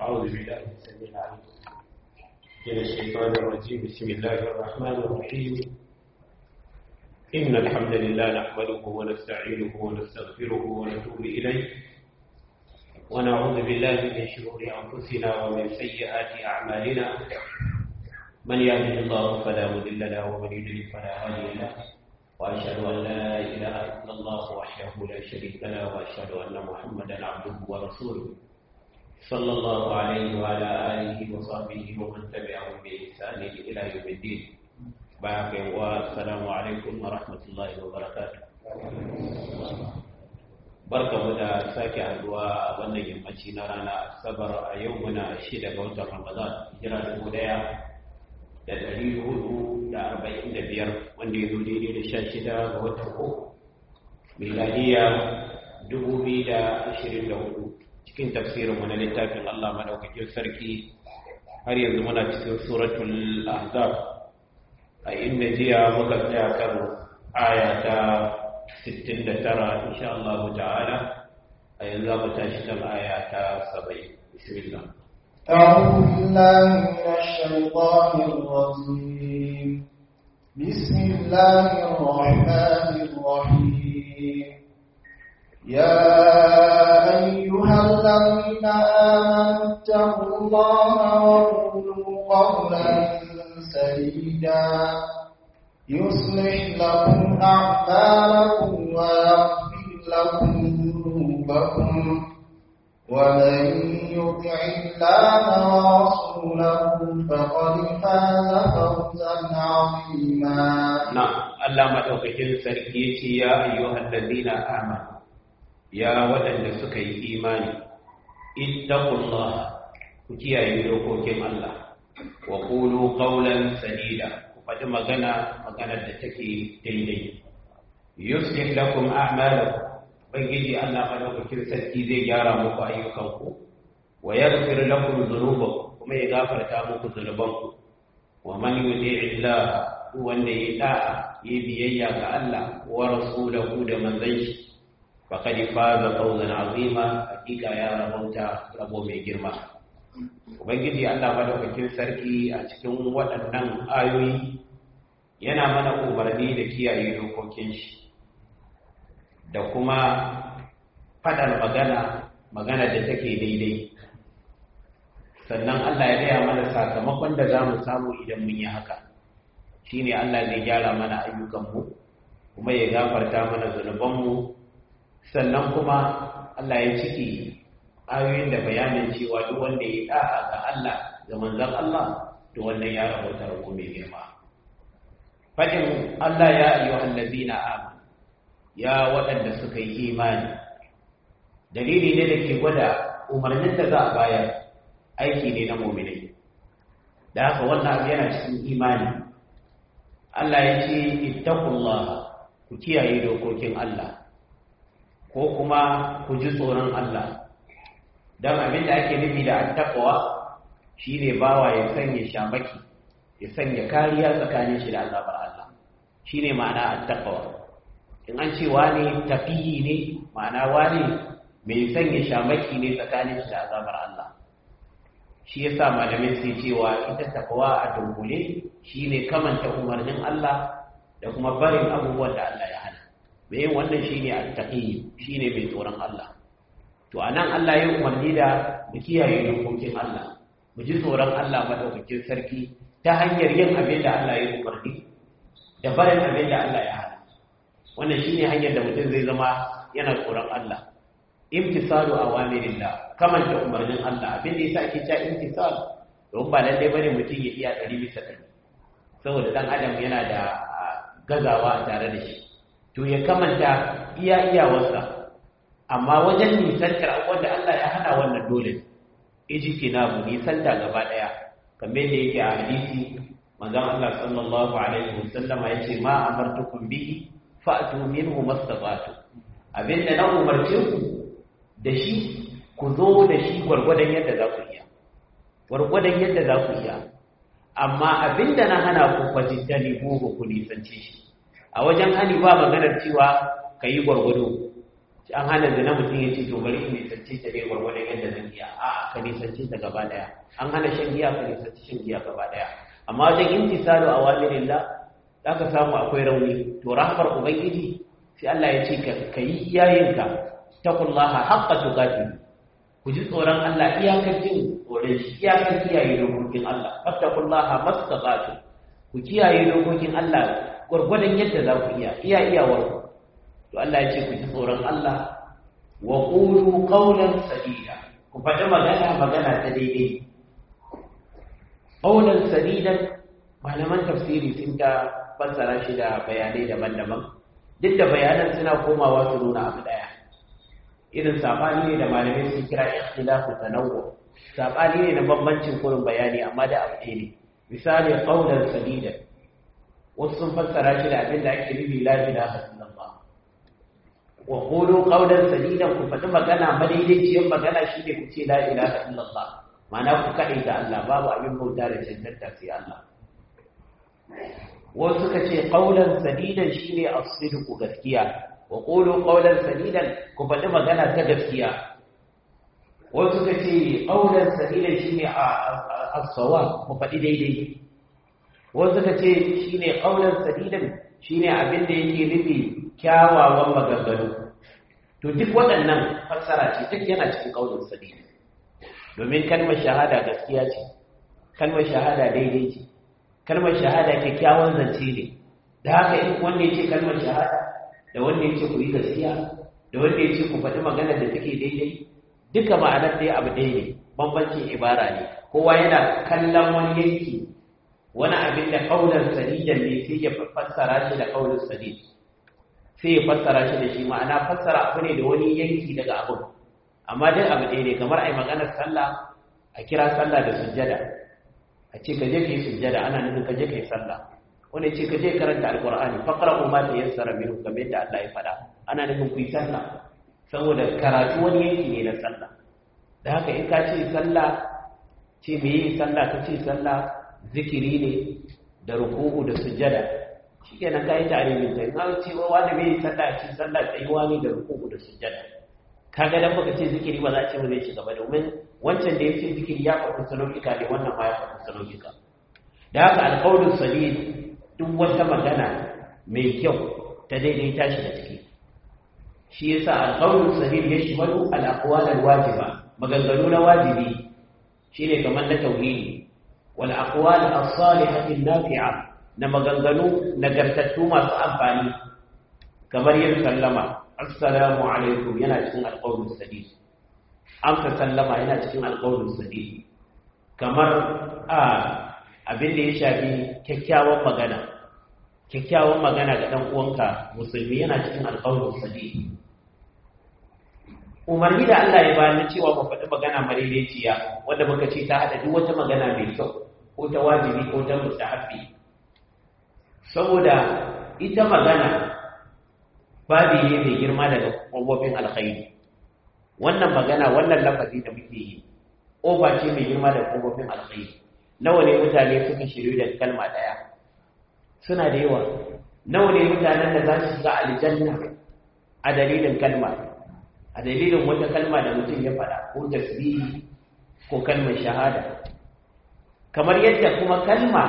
أعوذ بالله السميع العليم من الشيطان الرجيم بسم الله الرحمن الرحيم إن الحمد لله نحمده ونستعينه ونستغفره ونتوب إليه ونعوذ بالله من شرور أنفسنا ومن سيئات أعمالنا من يهده الله فلا مضل له ومن يضلل فلا هادي له وأشهد أن لا إله إلا الله وحده لا شريك له وأشهد أن محمدا عبده ورسوله صلى الله عليه وعلى آله وصحبه ومن تبعهم بإحسان إلى يوم الدين بارك والسلام عليكم ورحمة الله وبركاته barka mu da sake haduwa a wannan yammaci na rana asabar a yau muna shida ga watan ramadan jira dubu daya da dari hudu da arba'in da biyar wanda ya zo daidai da sha shida ga watan uku miladiya dubu biyu da ashirin da hudu cikin tafsirinmu na littafin Allah madaukakin sarki har yanzu muna cikin suratul ahzab a inda jiya muka tsaya kan aya ta 69 insha Allah ta'ala a yanzu za mu tashi kan aya ta 70 bismillah أعوذ بالله من الشيطان الرجيم بسم الله الرحمن الرحيم يا أيها الذين آمنوا اتقوا الله وقولوا قولا سديدا يصلح لكم أعمالكم ويغفر لكم ذنوبكم ومن يطع الله ورسوله فقد فاز فوزا عظيما نعم الله مدوكين سركي يا أيها الذين آمنوا ya waɗanda suka yi imani ittaqullah ku kiyaye dokokin Allah wa qulu qawlan sadida ku faɗi magana maganar da take daidai yuslih lakum a'malakum ubangiji Allah madaukakin sarki zai gyara muku ayyukanku wa yaghfir lakum dhunubakum kuma ya gafarta muku zunubanku wa man yuti Allah wanda ya da'a ya biyayya ga Allah wa rasulahu da manzon shi faƙad faza fawzan azima hakika ya rabauta rabo mai girma ubangiji Allah madaukakin sarki a cikin waɗannan ayoyi yana mana umarni da kiyaye dokokin shi da kuma faɗar magana magana da take daidai sannan Allah ya gaya mana sakamakon da za mu samu idan mun yi haka shine Allah zai gyara mana ayyukanmu kuma ya gafarta mana zunubanmu sannan kuma Allah ya ciki ayoyin da bayanin cewa duk wanda ya da'a ga Allah ga manzon Allah to wannan ya rabauta rabo mai girma fadin Allah ya ayyuhal ladina amanu ya waɗanda suka yi imani dalili ne da ke gwada umarnin da za a bayar aiki ne na mu'minai da haka wannan abu yana cikin imani Allah ya ce ittaqullaha ku kiyaye dokokin Allah ko kuma ku ji tsoron Allah don abin da ake nufi da attaqwa shine bawa ya sanya shamaki ya sanya kariya tsakanin shi da azabar Allah shine ma'ana attaqwa in an ce wani taqiyi ne ma'ana wani mai sanya shamaki ne tsakanin shi da azabar Allah shi yasa malamin sai cewa ita taqwa a dunkule shine kamanta umarnin Allah da kuma barin abubuwan da Allah ya hana mai yin wannan shi ne attaƙi shi ne mai tsoron Allah to a nan Allah ya umarni da mu kiyaye dokokin Allah mu ji tsoron Allah maɗaukakin sarki ta hanyar yin abin da Allah ya umarni da barin abin da Allah ya hana wannan shi ne hanyar da mutum zai zama yana tsoron Allah imtisalu awamirillah kamanta umarnin Allah abin da yasa ake cewa imtisal don ba lalle bane mutum ya iya ɗari bisa ɗari saboda ɗan adam yana da gazawa tare da shi to ya kamanta iya iyawarsa amma wajen nisantar abubuwan da Allah ya hana wannan dole ijiki na mu nisanta gaba daya kamar da yake a hadisi manzon Allah sallallahu alaihi wasallama yace ma amartukum bihi fa'tu minhu mastata'tu abinda na umarce ku da shi ku zo da shi gwargwadon yadda za ku iya gwargwadon yadda za ku iya amma abinda na hana ku fajitani buhu ku nisance shi a wajen hani ba maganar cewa ka yi gwargwado an hana zina mutum ya ce to bari in nisanci ta ne gwargwadon yadda zan iya a ka nisanci ta gaba daya an hana shan giya ka nisanci shan giya gaba daya amma wajen imtisalu awamirillah za ka samu akwai rauni to rahmar ubangiji sai Allah ya ce ka yi iyayenka taqullaha haqqa tuqati ku ji tsoron Allah iyakar jin tsoron shi iyakar kiyaye dokokin Allah fattaqullaha mastata'tu ku kiyaye dokokin Allah gwargwadon yadda za ku iya iya iyawar to Allah ya ce ku ji tsoron Allah wa qulu qawlan sadida ku faɗi magana magana ta daidai qawlan sadidan malaman tafsiri sun ta fassara shi da bayanai daban-daban duk da bayanan suna komawa su nuna abu daya irin sabani ne da malamai sun kira ikhtilafu tanawwu sabani ne na bambancin kurin bayani amma da abu ɗaya ne misali qawlan sadidan wasu sun fassara shi da abin da ake nufi la ilaha illallah wa qulu qawlan sadidan ku faɗi magana madaidaiciyar magana shine ku ce la ilaha illallah ma'ana ku kaɗai da Allah babu abin bauta da cancanta sai Allah wasu suka ce qawlan sadidan shine as-sidqu gaskiya wa qulu qawlan sadidan ku faɗi magana ta gaskiya wasu suka ce qawlan sadidan shine as-sawab ku faɗi daidai wasu suka ce shi ne ƙaunar sadidan shi ne abin da yake nufi kyawawan maganganu to duk waɗannan fassara ce duk yana cikin ƙaunar sadidan domin kalmar shahada gaskiya ce kalmar shahada daidai ce kalmar shahada kyakkyawan zance ne da haka in wanda ya ce kalmar shahada da wanda ya ce ku yi gaskiya da wanda ya ce ku faɗi magana da take daidai duka ma'anar ɗaya abu ɗaya ne bambancin ibara ne kowa yana kallon wani yanki wani abin da kaunar sadidan ne sai ya fassara shi da kaunar sadid sai ya fassara shi da shi ma'ana fassara abu ne da wani yanki daga abu amma dai abu ɗaya ne kamar ai maganar sallah a kira sallah da sujjada a ce ka je ka yi sujjada ana nufin ka je ka yi sallah wani ce ka je karanta alqur'ani faqra ma ta yassara minhu kamar yadda Allah ya faɗa ana nufin ku yi sallah saboda karatu wani yanki ne na sallah da haka in ka ce sallah ce me yi sallah ka ce sallah zikiri ne da ruku'u da sujjada shikenan kai tarihin ta in ce wa wanda bai sallah shi sallah tsayuwa ne da ruku'u da sujjada kaga dan baka ce zikiri ba za a ce ba zai ci gaba domin wancan da yake zikiri ya faɗi salolika ne wannan ma ya faɗi salolika da haka alqaulus sadid duk wata magana mai kyau ta daidaita shi da ciki shi yasa alqaulus sadid ya shimalu al-aqwal al-wajiba maganganu na wajibi shine kamar na tauhidi والأقوال الصالحة النافعة نمغنغنو نغرتتو ما أمفاني كما يسلم السلام عليكم ينا cikin القول السديد amsa sallama yana cikin alƙawarin sadi kamar a abin da ya shafi kyakkyawan magana kyakkyawan magana ga dan uwanka musulmi yana cikin alƙawarin sadi umarni da Allah ya bani cewa mu faɗi magana madaidaiciya wanda muka ce ta haɗa duk wata magana mai kyau ko ta wajibi ko ta mustahabbi saboda ita magana babi ne mai girma daga ƙofofin alkhairi wannan magana wannan lafazi da muke yi ƙofa ce mai girma daga ƙofofin alkhairi nawa ne mutane suka shiryu da kalma ɗaya suna da yawa nawa ne mutanen da za su shiga aljanna a dalilin kalma a dalilin wata kalma da mutum ya faɗa ko tasbihi ko kalmar shahada kamar yadda kuma kalma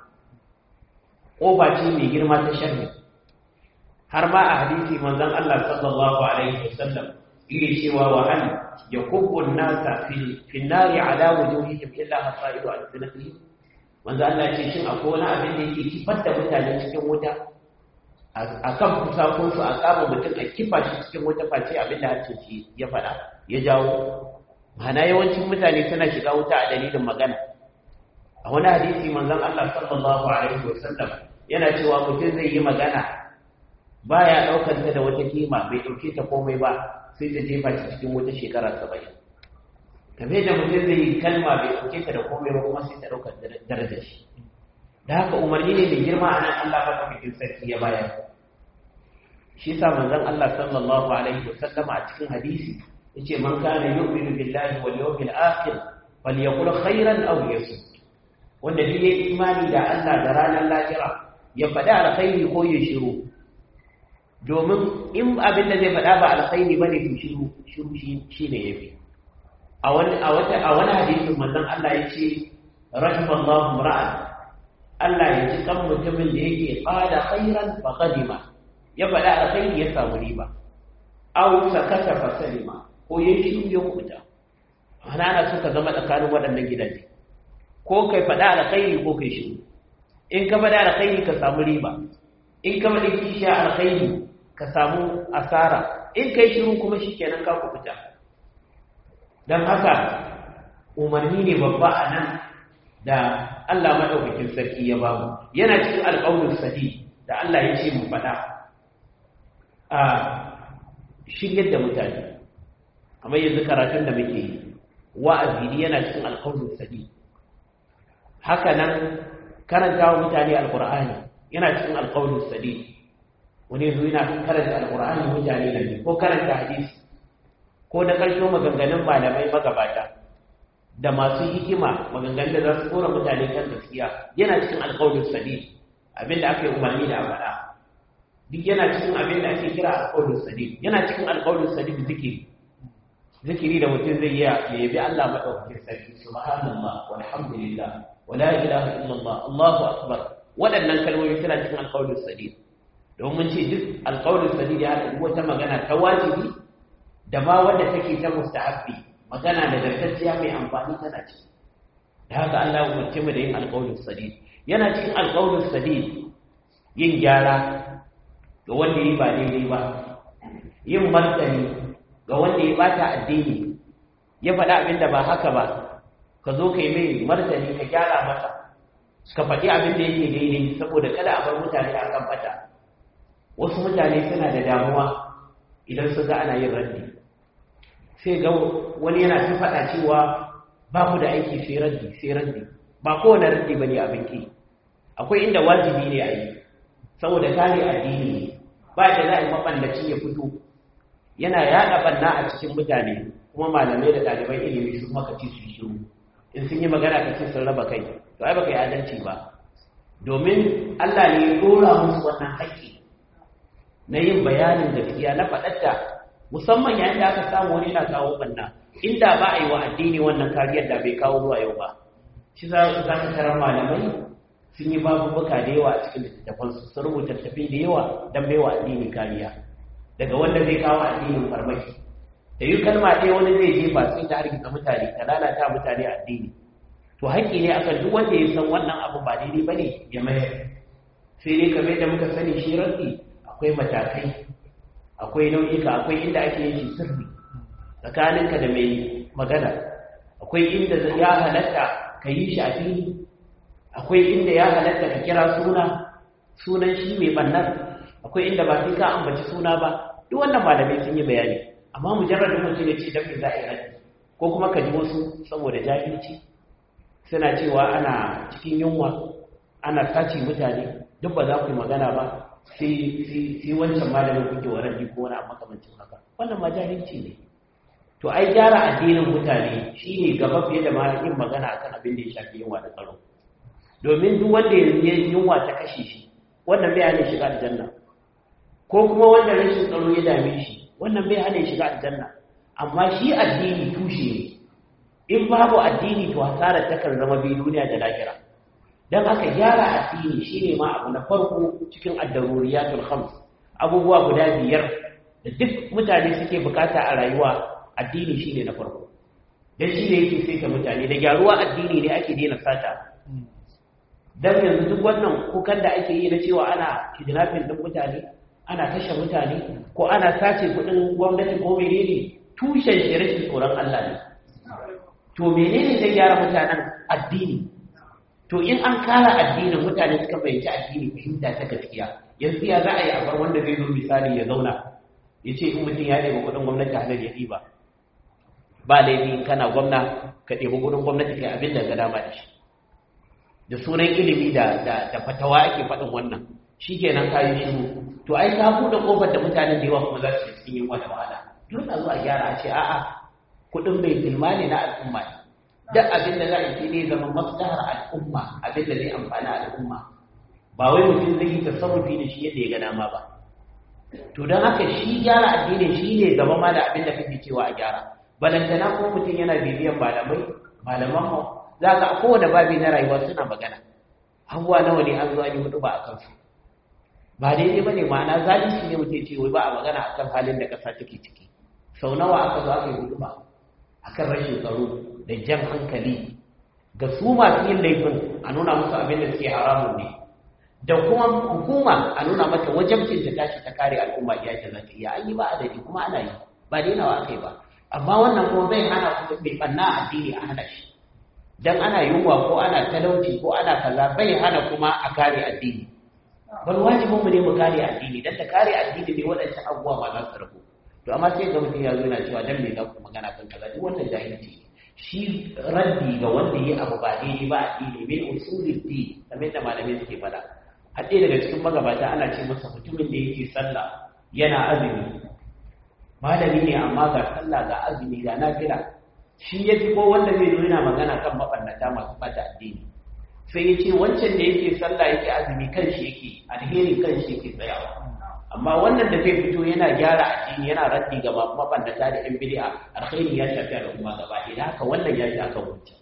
ƙofa ce mai girma ta sharri har ma a hadisi manzon Allah sallallahu alaihi wasallam yake cewa wa hal yakubbu an-nasa fi fi an-nari ala wujuhihim illa hasaidu al-sinati manzon Allah ce shin akwai wani abin da yake kifar da mutane cikin wuta a kan kusakun su a kama mutum a kifa shi cikin wuta face abin da hancin shi ya faɗa ya jawo ma'ana yawancin mutane suna shiga wuta a dalilin magana a wani hadisi manzon Allah sallallahu alaihi wasallam yana cewa mutum zai yi magana baya daukar ta da wata kima bai dauke ta komai ba sai ta jefa shi cikin wata shekara 70 kamar da mutum zai yi kalma bai dauke ta da komai ba kuma sai ta daukar darajar shi da haka umarni ne mai girma a nan Allah maka bikin sarki ya bayar shi sa manzon Allah sallallahu alaihi wasallam a cikin hadisi yace man kana yu'minu billahi wal yawmil akhir falyaqul khairan aw yasmut wanda duk ya imani da Allah da ranar lahira ya faɗi alkhairi ko ya shiru domin in abin da zai faɗa ba alkhairi bane to shiru shiru shi ne yafi a wani a wata a wani hadisin manzon Allah ya ce rahimallahu ra'an Allah ya ji kan mutumin da yake qala khairan fa qadima ya faɗa alkhairi ya samu riba aw sakata fa salima ko yayi shiru ya kuta ana ana suka zama tsakanin waɗannan gidaje ko kai faɗa alkhairi ko kai shiru in ka faɗa alkhairi ka samu riba in ka faɗi kishiya alkhairi ka samu asara in kai shiru kuma shikenan ka kubuta dan haka umarni ne babba a nan da Allah madaukakin sarki ya ba mu yana cikin alƙawarin sadi da Allah ya ce mu faɗa a shiryar da mutane kamar yanzu karatun da muke yi wa'azi yana cikin alƙawarin sadi haka nan karanta wa mutane alƙur'ani yana cikin alƙawarin sadi wani yanzu yana karanta alƙur'ani mutane na ne ko karanta hadisi ko na ƙarshen maganganun malamai magabata da masu hikima maganganun da za su kora mutane kan gaskiya yana cikin alƙawarin sadi abinda aka yi umarni da faɗa duk yana cikin abin da ake kira alƙawarin sadi yana cikin alƙawarin sadi zikiri zikiri da mutum zai yi ya yabi Allah madaukakin sarki subhanallah walhamdulillah wala ilaha illallah Allahu akbar waɗannan kalmomi suna cikin alƙawarin sadi domin ce duk alƙawarin sadi ya haɗa wata magana ta wajibi da ma wanda take ta mustahabbi magana da zartacciya mai amfani tana ciki da haka Allah ya umarce mu da yin alƙawarin sadi yana cikin alƙawarin sadi yin gyara ga wanda yi ba daidai ba yin martani ga wanda ya bata addini ya faɗa abin da ba haka ba ka zo ka yi mai martani ka gyara masa ka faɗi abin da yake daidai saboda kada a bar mutane a kan fata wasu mutane suna da damuwa idan su ga ana yin raddi sai ga wani yana ta faɗa cewa ba ku da aiki sai raddi sai raddi ba kowane raddi ba ne abin ki akwai inda wajibi ne a yi saboda kare addini ne ba da za a yi maɓallaci ya fito yana yaɗa ɓanna a cikin mutane kuma malamai da ɗaliban ilimi su maka ci su shiru in sun yi magana ka ce sun raba kai to ai baka yi adalci ba domin Allah ne ya dora musu wannan haƙƙi na yin bayanin gaskiya na faɗatta musamman yayin da aka samu wani na kawo ɓanna inda ba a yi wa addini wannan kariyar da bai kawo zuwa yau ba shi za ka tarar malamai sun yi babubuka da yawa a cikin littattafansu sun rubuta tafi da yawa don baiwa addini kariya daga wanda zai kawo addinin farmaki da yi kalma ɗaya wani zai jefa sai ta hargitsa mutane ta lalata mutane addini to haƙƙi ne akan duk wanda ya san wannan abu ba daidai ba ne ya mayar sai dai kamar da muka sani shi rantsi akwai matakai akwai nau'ika akwai inda ake yin shi sirri tsakaninka da mai magana akwai inda ya halatta ka yi shi a fili akwai inda ya halatta ka kira suna sunan shi mai bannan akwai inda ba sai ka ambaci suna ba duk wannan malamai sun yi bayani amma mujarradin mutum ya ce dan za a yi raddi ko kuma ka ji wasu saboda jahilci suna cewa ana cikin yunwa ana sace mutane duk ba za ku yi magana ba sai wancan malamin kuke wa raddi ko wani makamancin haka wannan ma jahilci ne to ai gyara addinin mutane shine gaba fiye da ma yin magana akan abin da ya shafi yunwa da tsaro domin duk wanda yanzu yunwa ta kashe shi wannan bai hana shiga aljanna ko kuma wanda rashin tsaro ya dame shi wannan bai hana shiga aljanna amma shi addini tushe ne in babu addini to hasara takan zama bi duniya da lahira dan haka gyara addini shine ma abu na farko cikin ad-daruriyatul khams abubuwa guda biyar da duk mutane suke bukata a rayuwa addini shine na farko dan shi ne yake saita mutane da gyaruwa addini ne ake daina sata dan yanzu duk wannan kukan da ake yi na cewa ana kidnapping din mutane ana kashe mutane ko ana sace kudin gwamnati ko menene tushen shi rashin tsoron Allah ne to menene zai gyara mutanen addini to in an kara addinin mutane suka fahimci addini fahimta ta gaskiya yanzu ya za a yi a bar wanda zai zo misali ya zauna ya ce in mutum ya ɗebi kudin gwamnati halar ya ɗiba ba laifi kana gwamna ka ɗebi kudin gwamnati kai abin da ga dama da shi da sunan ilimi da da fatawa ake faɗin wannan shi kenan kayi shiru to ai ka buɗe ƙofar da mutanen da yawa kuma za su cikin yin wata wahala dole a zo a gyara a ce a'a kuɗin bai tilma ne na al'umma ne duk abin da za a yi ne zama maslahar al'umma abin da zai amfani al'umma ba wai mutum zai yi tasarrufi da shi yadda ya ga dama ba to don haka shi gyara addini shi ne gaba ma da abin da kake cewa a gyara balantana ko mutum yana bibiyan malamai malaman mu za ka a kowane babi na rayuwa suna magana abubuwa nawa ne an zo an yi hudu ba a kansu ba daidai ba ne ma'ana zalunci ne mutum ce wai ba a magana a kan halin da ƙasa take ciki sau nawa aka zo aka yi hudu ba a kan rashin tsaro da jan hankali ga su masu yin laifin a nuna musu abin da suke haramun ne da kuma hukuma a nuna mata wajabcin da tashi ta kare al'umma iya ta zata iya an yi ba adadi kuma ana yi ba dainawa aka yi ba amma wannan kuma zai hana kuma mai ɓanna addini a hana shi dan ana yunwa ko ana talauci ko ana kaza bai hana kuma a kare addini bal wajibin mu ne mu kare addini dan ta kare addini ne waɗancan abubuwa ma za su rabu to amma sai ga mutum ya zo yana cewa dan me za ku magana kan kaza duk wannan jahilci ne shi raddi ga wanda yi abu ba daidai ba addini min usulul din kamar da malamai suke faɗa har ɗaya daga cikin magabata ana ce masa mutumin da yake sallah yana azumi malami ne amma ga sallah ga azumi ga nafila shi ya fi ko wanda zai zo yana magana kan mabannata masu fata addini sai ya ce wancan da yake sallah yake azumi kan shi yake alheri kan shi yake tsayawa amma wannan da zai fito yana gyara addini yana raddi ga mabannata da yan bid'a alheri ya shafi al'umma gaba ɗaya haka wannan ya shafi wancan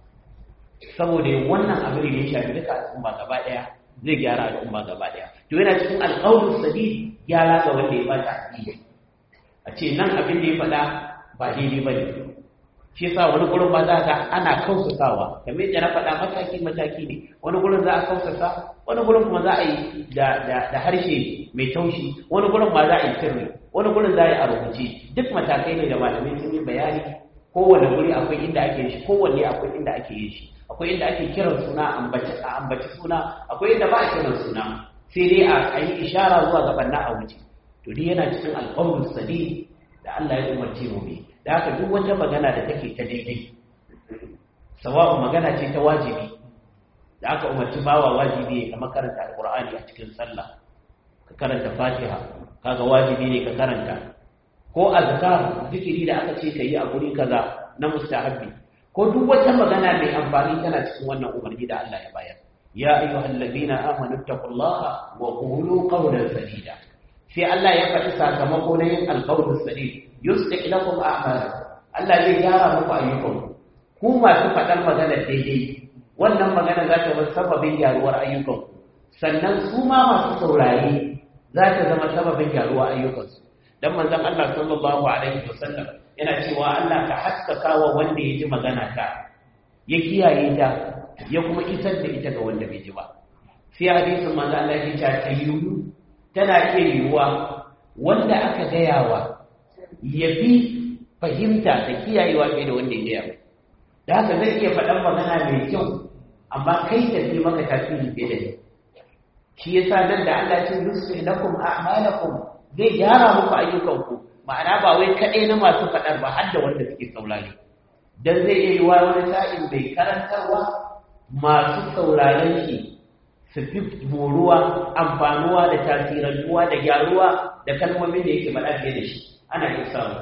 saboda wannan abin da ya shafi duka al'umma gaba ɗaya zai gyara al'umma gaba ɗaya to yana cikin alƙawarin sadid gyara ga wanda ya bata addini a ce nan abin da ya faɗa ba daidai ba ne shi yasa wani gurin ba za ga ana kausasawa kamar yadda na faɗa mataki mataki ne wani gurin za a kausasa wani gurin kuma za a yi da harshe mai taushi wani gurin ma za a yi sirri wani gurin za a yi a rubuce duk matakai ne da malamai sun yi bayani kowane guri akwai inda ake yin shi kowanne akwai inda ake yin shi akwai inda ake kiran suna a ambaci suna akwai inda ba a kiran suna sai dai a yi ishara zuwa ga banna a wuce to dai yana cikin alƙawarin sadi da Allah ya umarce mu mai da haka duk wata magana da take ta daidai sawa'u magana ce ta wajibi da aka umarci bawa wajibi ka makaranta alqur'ani a cikin sallah ka karanta fatiha kaga wajibi ne ka karanta ko azkar zikiri da aka ce yi a guri kaza na mustahabbi ko duk wata magana mai amfani tana cikin wannan umarni da Allah ya bayar ya ayyuhal ladina amanu taqullaha wa qulu qawlan sadida sai Allah ya faɗi sakamako na yin alqawlus sadid yusliq lakum a'malakum Allah zai gyara muku ayyukanku ku masu faɗar magana daidai wannan magana za ta zama sababin gyaruwar ayyukanku sannan su ma masu saurare za ta zama sababin gyaruwar ayyukansu dan manzon Allah sallallahu alaihi wasallam yana cewa Allah ka haskaka wa wanda ya ji magana ta ya kiyaye ta ya kuma isar da ita ga wanda bai ji ba sai hadisin manzon Allah ya ce ta yiwu tana iya yiwuwa wanda aka gayawa ya fi fahimta da kiyayewa fiye da wanda ya gaya da haka zai iya faɗan magana mai kyau amma kai ta fi maka tasiri fiye da ni shi yasa nan da Allah ce yusri lakum a'malakum zai gyara muku ayyukanku ma'ana ba wai kaɗai na masu faɗar ba har da wanda suke saurare dan zai iya yiwa wani sa'in bai karantarwa masu sauraren shi su fi moruwa amfanuwa da tasirantuwa da gyaruwa da kalmomin da yake faɗa fiye da shi ana iya samu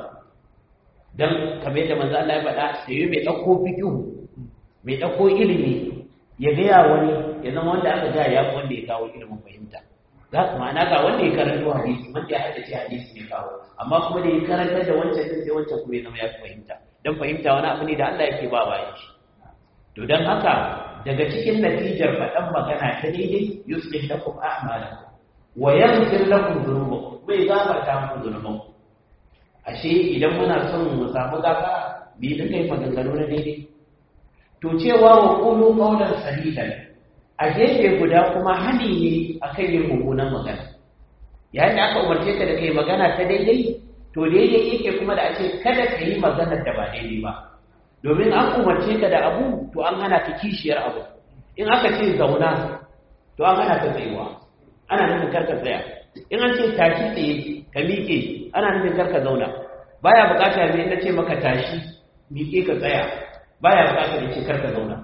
don kamar yadda manzo Allah ya faɗa sai yi mai ɗauko fikihu mai ɗauko ilimi ya gaya wani ya zama wanda aka gaya ya fi wanda ya kawo ilimin fahimta za ma'ana ga wanda ya karanta hadisi wanda ya haddace hadisi ne kawo amma kuma da ya karanta da wancan din sai wancan kuma ya zama ya fi fahimta don fahimta wani abu ne da Allah yake ba bayan shi to don haka daga cikin natijar faɗan magana ta daidai yuslih lakum a'malakum wa yaghfir lakum dhunubakum bai gafarta muku dhunubanku ashe idan muna son mu samu gafara bi da kai maganganu na daidai to cewa wa qulu qawlan sadidan a gefe guda kuma hani ne akan yin mummunan magana yayin da aka umarce ka da kai magana ta daidai to daidai yake kuma da ake kada ka yi maganar da ba daidai ba domin an umarce ka da abu to an hana ka kishiyar abu in aka ce zauna to an hana ka tsayuwa ana nufin karka tsaya in an ce tashi tsaye ka miƙe ana nufin karka zauna baya bukata ne na ce maka tashi miƙe ka tsaya baya bukata ne ce karka zauna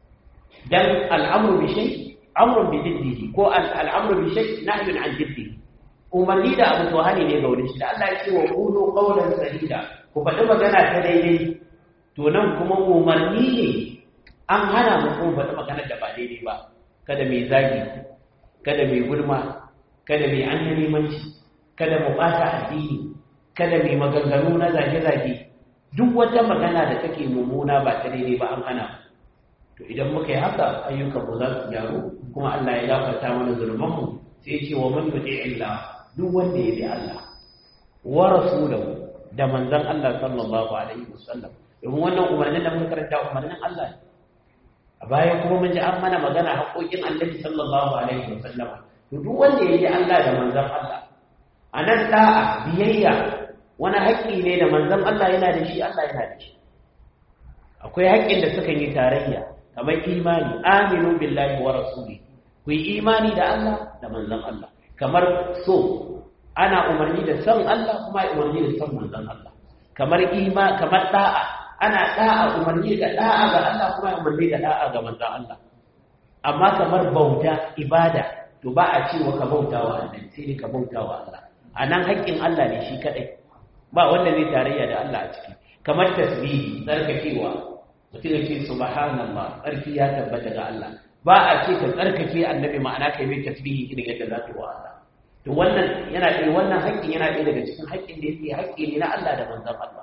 dan al'amru bi shay amrun bi diddihi ko al'amru bi shay nahyun an diddihi umarni da abu to hani ne ga wurin shi da Allah ya ce wa qulu qawlan sadida ku faɗi magana ta daidai to nan kuma umarni ne an hana mu ko faɗi magana da ba daidai ba kada mai zagi kada mai gulma kada mai annalimanci kada mu ɓata addini kada mai maganganu na zage-zage duk wata magana da take mummuna ba ta daidai ba an hana to idan muka yi haka ayyukan mu za su gyaru kuma Allah ya gafarta mana zulman mu sai ya ce wa man yuti illa duk wanda ya bi Allah wa rasulahu da manzon Allah sallallahu alaihi wasallam domin wannan umarnin da muka karanta umarnin Allah ne a baya kuma mun ji an mana magana haƙoƙin Annabi sallallahu alaihi wasallam to duk wanda ya bi Allah da manzon Allah a nan da'a biyayya wani haƙƙi ne da manzon Allah yana da shi Allah yana da shi akwai haƙƙin da suka yi tarayya kamar imani aminu billahi wa rasuli ku yi imani da Allah da manzon Allah kamar so ana umarni da son Allah kuma umarni da son manzon Allah kamar ima kamar da'a ana da'a umarni da da'a ga Allah kuma umarni da da'a ga manzon Allah amma kamar bauta ibada to ba a cewa ka bauta wa Allah sai ka bauta wa Allah anan haƙƙin Allah ne shi kadai ba wanda zai tarayya da Allah a ciki kamar tasbihi tsarkakewa mutum ya ce subhanallah tsarki ya tabbata ga Allah ba a ce ka tsarkake annabi ma'ana kai mai tasbihi irin yadda za ka wa Allah to wannan yana ɗaya wannan haƙƙin yana ɗaya daga cikin haƙƙin da yake haƙƙi ne na Allah da manzon Allah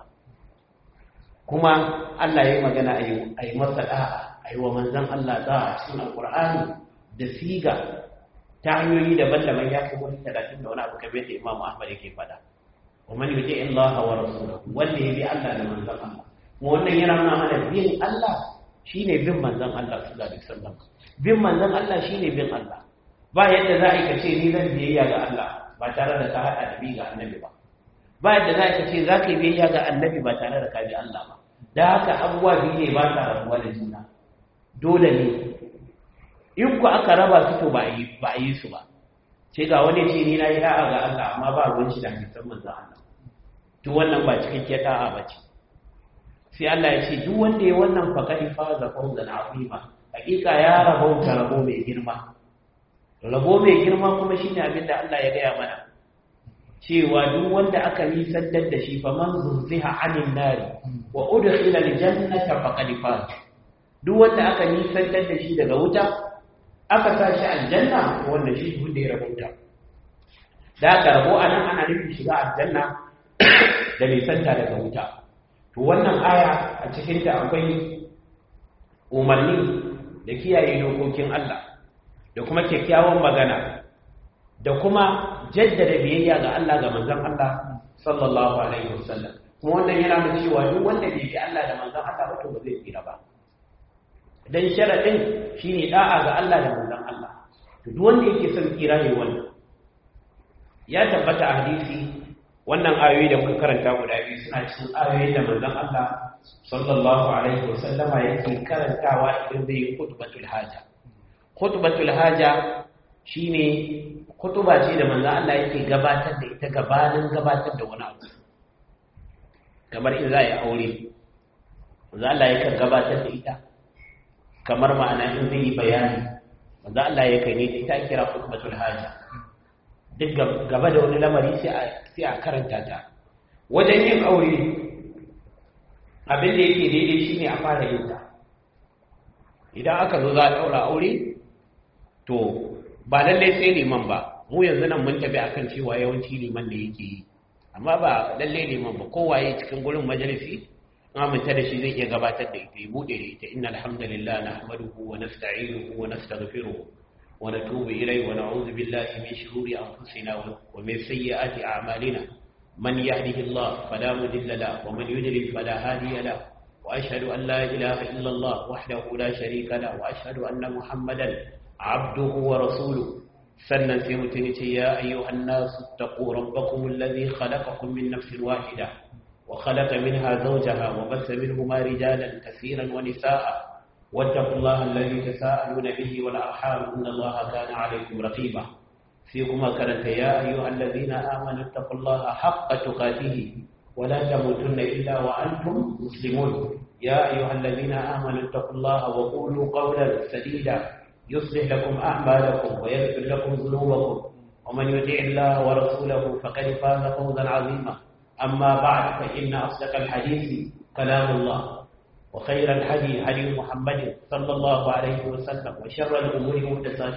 kuma Allah ya yi magana a yi masa da'a a yi wa manzon Allah da'a cikin alƙur'ani da siga ta hanyoyi daban-daban ya fi wani talatin da wani abu kamar da Imam Ahmad yake faɗa ومن يطيع الله ورسوله wanda ya bi Allah da manzon Allah mu wannan yana nuna mana bin Allah shine bin manzon Allah sallallahu alaihi wasallam bin manzon Allah shine bin Allah ba yadda za a ce ni zan biyayya ga Allah ba tare da ka hada da bi ga annabi ba ba yadda za a ce za ka yi biyayya ga annabi ba tare da ka bi Allah ba da haka abubuwa biyu ne ba sa rabuwa da juna dole ne in ku aka raba su to ba a yi ba a yi su ba sai ga wani ce ni na yi da'a ga Allah amma ba ruwan shi da hadisan manzon Allah to wannan ba cikakkiyar da'a ba ce sai Allah ya ce duk wanda ya wannan faqadi fa za fawzan azima hakika ya rabauta rabo mai girma rabo mai girma kuma shine abin da Allah ya gaya mana cewa duk wanda aka nisantar da shi fa man zurziha anin nari wa udkhila aljannata faqad faz duk wanda aka nisantar da shi daga wuta aka sa shi aljanna wannan shi wanda ya rabauta da aka rabo anan ana nufin shiga aljanna da nisanta daga wuta to wannan aya a cikinta akwai umarni da kiyaye dokokin Allah da kuma kyakkyawan magana da kuma jaddada biyayya ga Allah ga manzon Allah sallallahu alaihi wasallam kuma wannan yana nuna cewa duk wanda bai bi Allah da manzon Allah ba to ba zai tsira ba dan sharadin shine da'a ga Allah da manzon Allah to duk wanda yake son tsira ne wannan ya tabbata a hadisi wannan ayoyi da muka karanta guda biyu suna cikin ayoyi da manzon Allah sallallahu alaihi wasallama yake karantawa idan zai yi khutbatul haja khutbatul haja shine khutba ce da manzon Allah yake gabatar da ita gabanin gabatar da wani abu kamar in za a yi aure manzon Allah yake gabatar da ita kamar ma'ana in zai yi bayani manzon Allah yake ne ita kira khutbatul haja duk gaba da wani lamari sai a karanta ta wajen yin aure abin da yake daidai shi ne a fara yin ta idan aka zo za a ɗaura aure to ba lallai sai liman ba mu yanzu nan mun tafi akan cewa yawanci liman da yake yi amma ba lallai liman ba kowaye cikin gurin majalisi aminta da shi zai iya gabatar da ita ya buɗe da ita inna alhamdulillah nahmaduhu wa nasta'inuhu wa nastaghfiruhu ونتوب إليه ونعوذ بالله من شرور أنفسنا ومن سيئات أعمالنا من يهده الله فلا مضل له ومن يضلل فلا هادي له وأشهد أن لا إله إلا الله وحده لا شريك له وأشهد أن محمدا عبده ورسوله سنة سيمتنتي يا أيها الناس اتقوا ربكم الذي خلقكم من نفس واحدة وخلق منها زوجها وبث منهما رجالا كثيرا ونساء واتقوا الله الذي تساءلون به والأرحام إن الله كان عليكم رقيبا فيكما كانت يا أيها الذين آمنوا اتقوا الله حق تقاته ولا تموتن إلا وأنتم مسلمون يا أيها الذين آمنوا اتقوا الله وقولوا قولا سديدا يصلح لكم أعمالكم ويغفر لكم ذنوبكم ومن يطع الله ورسوله فقد فاز فوزا عظيما أما بعد فإن أصدق الحديث كلام الله وخير الهدي هدي محمد صلى الله عليه وسلم وشر الأمور محدثاتها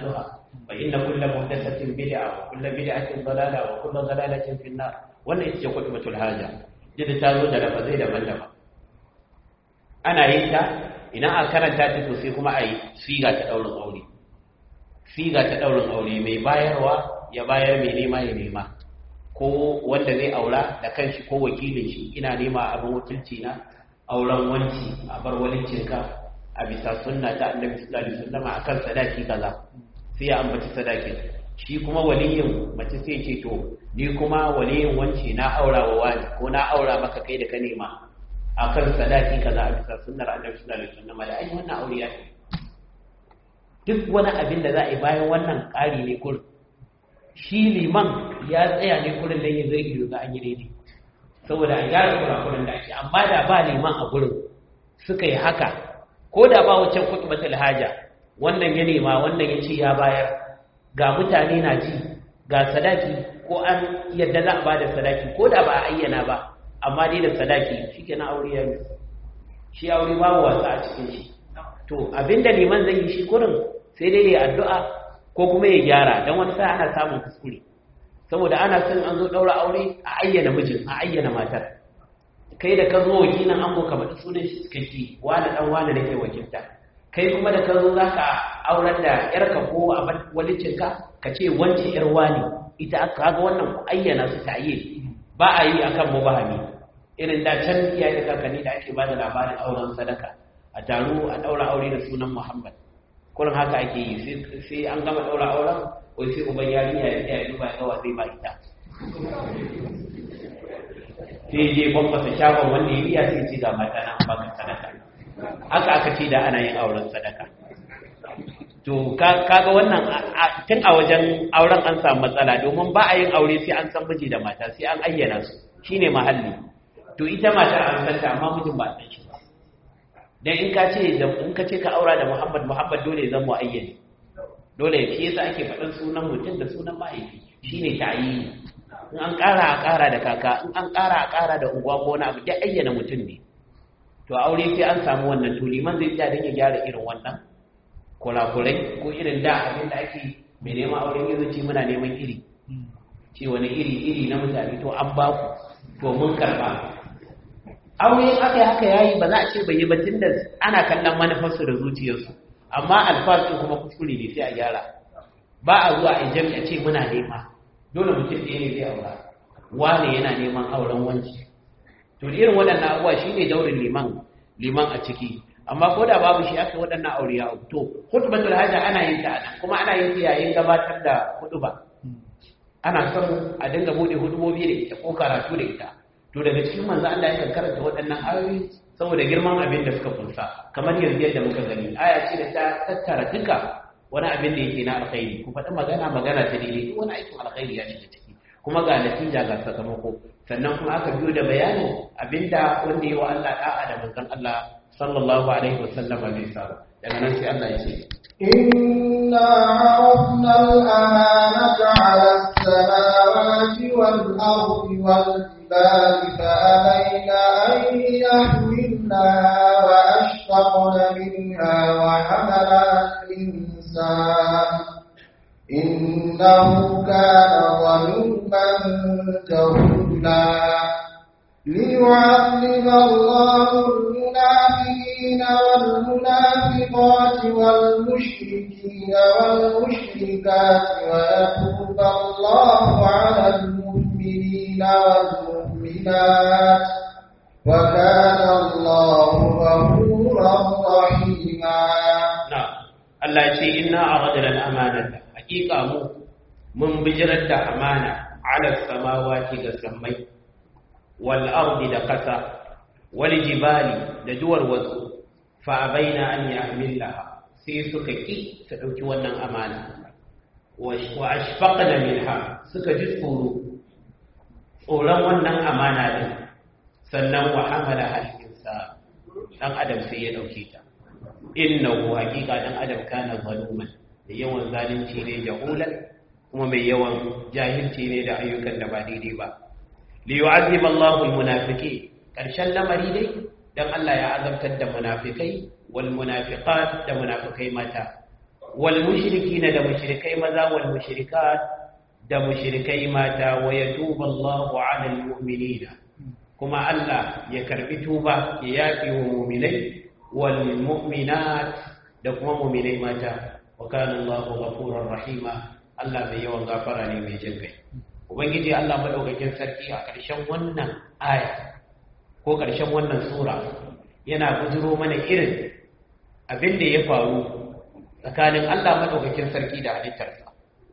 fa inna kulla muhdathatin bid'a wa kulla bid'atin dalala wa kulla dalalatin fi nar wannan ita ce khutbatul haja jida ta zo da lafazai daban-daban ana yin ta idan a karanta ta to sai kuma a yi siga ta daurin aure siga ta daurin aure mai bayarwa ya bayar mai nema ya nema ko wanda zai aura da kanshi ko wakilin shi ina nema abin wakilci na auren wanci a bar walincinka a bisa sunna ta annabi sallallahu alaihi wasallam akan sadaki kaza sai ya ambaci sadakin shi kuma waliyin mace sai ce to ni kuma waliyin wanci na aura wa wani ko na aura maka kai da ka nema akan sadaki kaza a bisa sunnar annabi sallallahu alaihi wasallam da ai wannan aure ya duk wani abin da za a yi bayan wannan ƙari ne kur shi liman ya tsaya ne kurin dan ya zai ido ga an yi daidai saboda a gyara kurakuran da ake amma da ba liman a gurin suka yi haka ko da ba wancan kutubatul haja wannan ya nema wannan ya ce ya bayar ga mutane na ji ga sadaki ko an yadda za a ba da sadaki ko da ba a ayyana ba amma dai da sadaki shi ke na aure ya shi aure babu wasa a cikin shi to abinda liman zai yi shi kurin sai dai ya addu'a ko kuma ya gyara don wani sa ana samun kuskure saboda ana son an zo ɗaura aure a ayyana mijin a ayyana matar kai da ka zo wakilin ango ka faɗi sunan shi cikakke wani ɗan wani da ke wakilta kai kuma da ka zo za ka aurar da yarka ko a walicinka ka ce wance yar wani ita aka ga wannan ku ayyana su ta yi ba a yi akan mubahami irin da can iyaye da kakanni da ake ba da labarin auren sadaka a taro a ɗaura aure da sunan muhammad kullum haka ake yi sai an gama ɗaura auren ko sai uban yarinya ya tsaya duba ya gawa zai ba ita sai je bambasa shagon wanda ya biya sai ce ga mata na baka sadaka haka aka ce da ana yin auren sadaka to kaga wannan tun a wajen auren an samu matsala domin ba a yin aure sai an san miji da mata sai an ayyana su shine mahalli to ita matar an santa amma mijin ba san shi dan in ka ce in ka ce ka aura da Muhammad Muhammad dole zan mu ayyane dole shi yasa ake faɗan sunan mutum da sunan mahaifi shine ta'yini in an ƙara a ƙara da kaka in an ƙara a ƙara da unguwa ko wani abu dai ayyana mutum ne to aure sai an samu wannan to liman zai tsaya don ya gyara irin wannan kurakurai ko irin da abin da ake mai neman auren yanzu ce muna neman iri ce wani iri iri na mutane to an ba ku to mun karba aure in aka yi haka yayi ba za a ce bai yi ba tunda ana kallon manufarsu da zuciyarsu amma alfasun kuma kuskure ne sai a gyara ba a zuwa a jami'a ce muna nema dole mutum ɗaya ne zai aura wane yana neman auren wanci to irin waɗannan abubuwa shi ne daurin liman liman a ciki amma ko da babu shi aka waɗannan aure ya to hutubatul hajja ana yin ta anan kuma ana yin ta yayin gabatar da hutuba ana son a dinga bude hutubobi da ita ko karatu da ita to daga cikin manzo Allah ya karanta waɗannan ayoyi saboda girman abin da suka kunsa kamar yanzu yadda muka gani aya ce da ta tattara duka wani abin da yake na alkhairi ku faɗi magana magana ta daidai duk wani aikin alkhairi ya shiga ciki kuma ga natija ga sakamako sannan kuma aka biyo da bayanin abinda wanda yi wa Allah da'a da manzon Allah sallallahu alaihi wasallam bai sa daga nan sai Allah ya ce إنا عرضنا الأمانة على السماوات والأرض والجبال فأبين أن يحملنها وأشفقن منها وحملها الإنسان إنه كان ظلوما جهولا ليعذب الله المنافقين والمنافقات والمشركين والمشركات ويتوب الله على المؤمنين والمؤمنات وكان الله غفورا رحيما na'am Allah ya ce inna aradna al-amanata hakika mu mun bijirar da amana ala samawati ga sammai wal ardi da kasa wal jibali da duwar wasu fa abaina an yahmilaha sai suka ki su dauki wannan amana wa ashfaqna minha suka ji tsoro tsoron wannan amana din sannan wa hamala al-insan dan adam sai ya dauke ta innahu haqiqa dan adam kana zaluman da yawan zalunci ne jahulan kuma mai yawan jahilci ne da ayyukan da ba daidai ba li yu'azzib Allahu al-munafiqin karshen lamari dai dan Allah ya azabtar da munafikai wal munafiqat da munafikai mata wal mushrikina da mushrikai maza wal mushrikat da mushrikai mata wa yatubu Allahu 'ala al-mu'minina kuma Allah ya karbi tuba ya yafi wa mu'minai wal mu'minat da kuma mu'minai mata wa kana Allahu ghafurur rahima Allah mai yawan gafara ne mai jin kai ubangiji Allah madaukakin sarki a ƙarshen wannan aya ko ƙarshen wannan sura yana bujiro mana irin abin da ya faru tsakanin Allah madaukakin sarki da halittarsa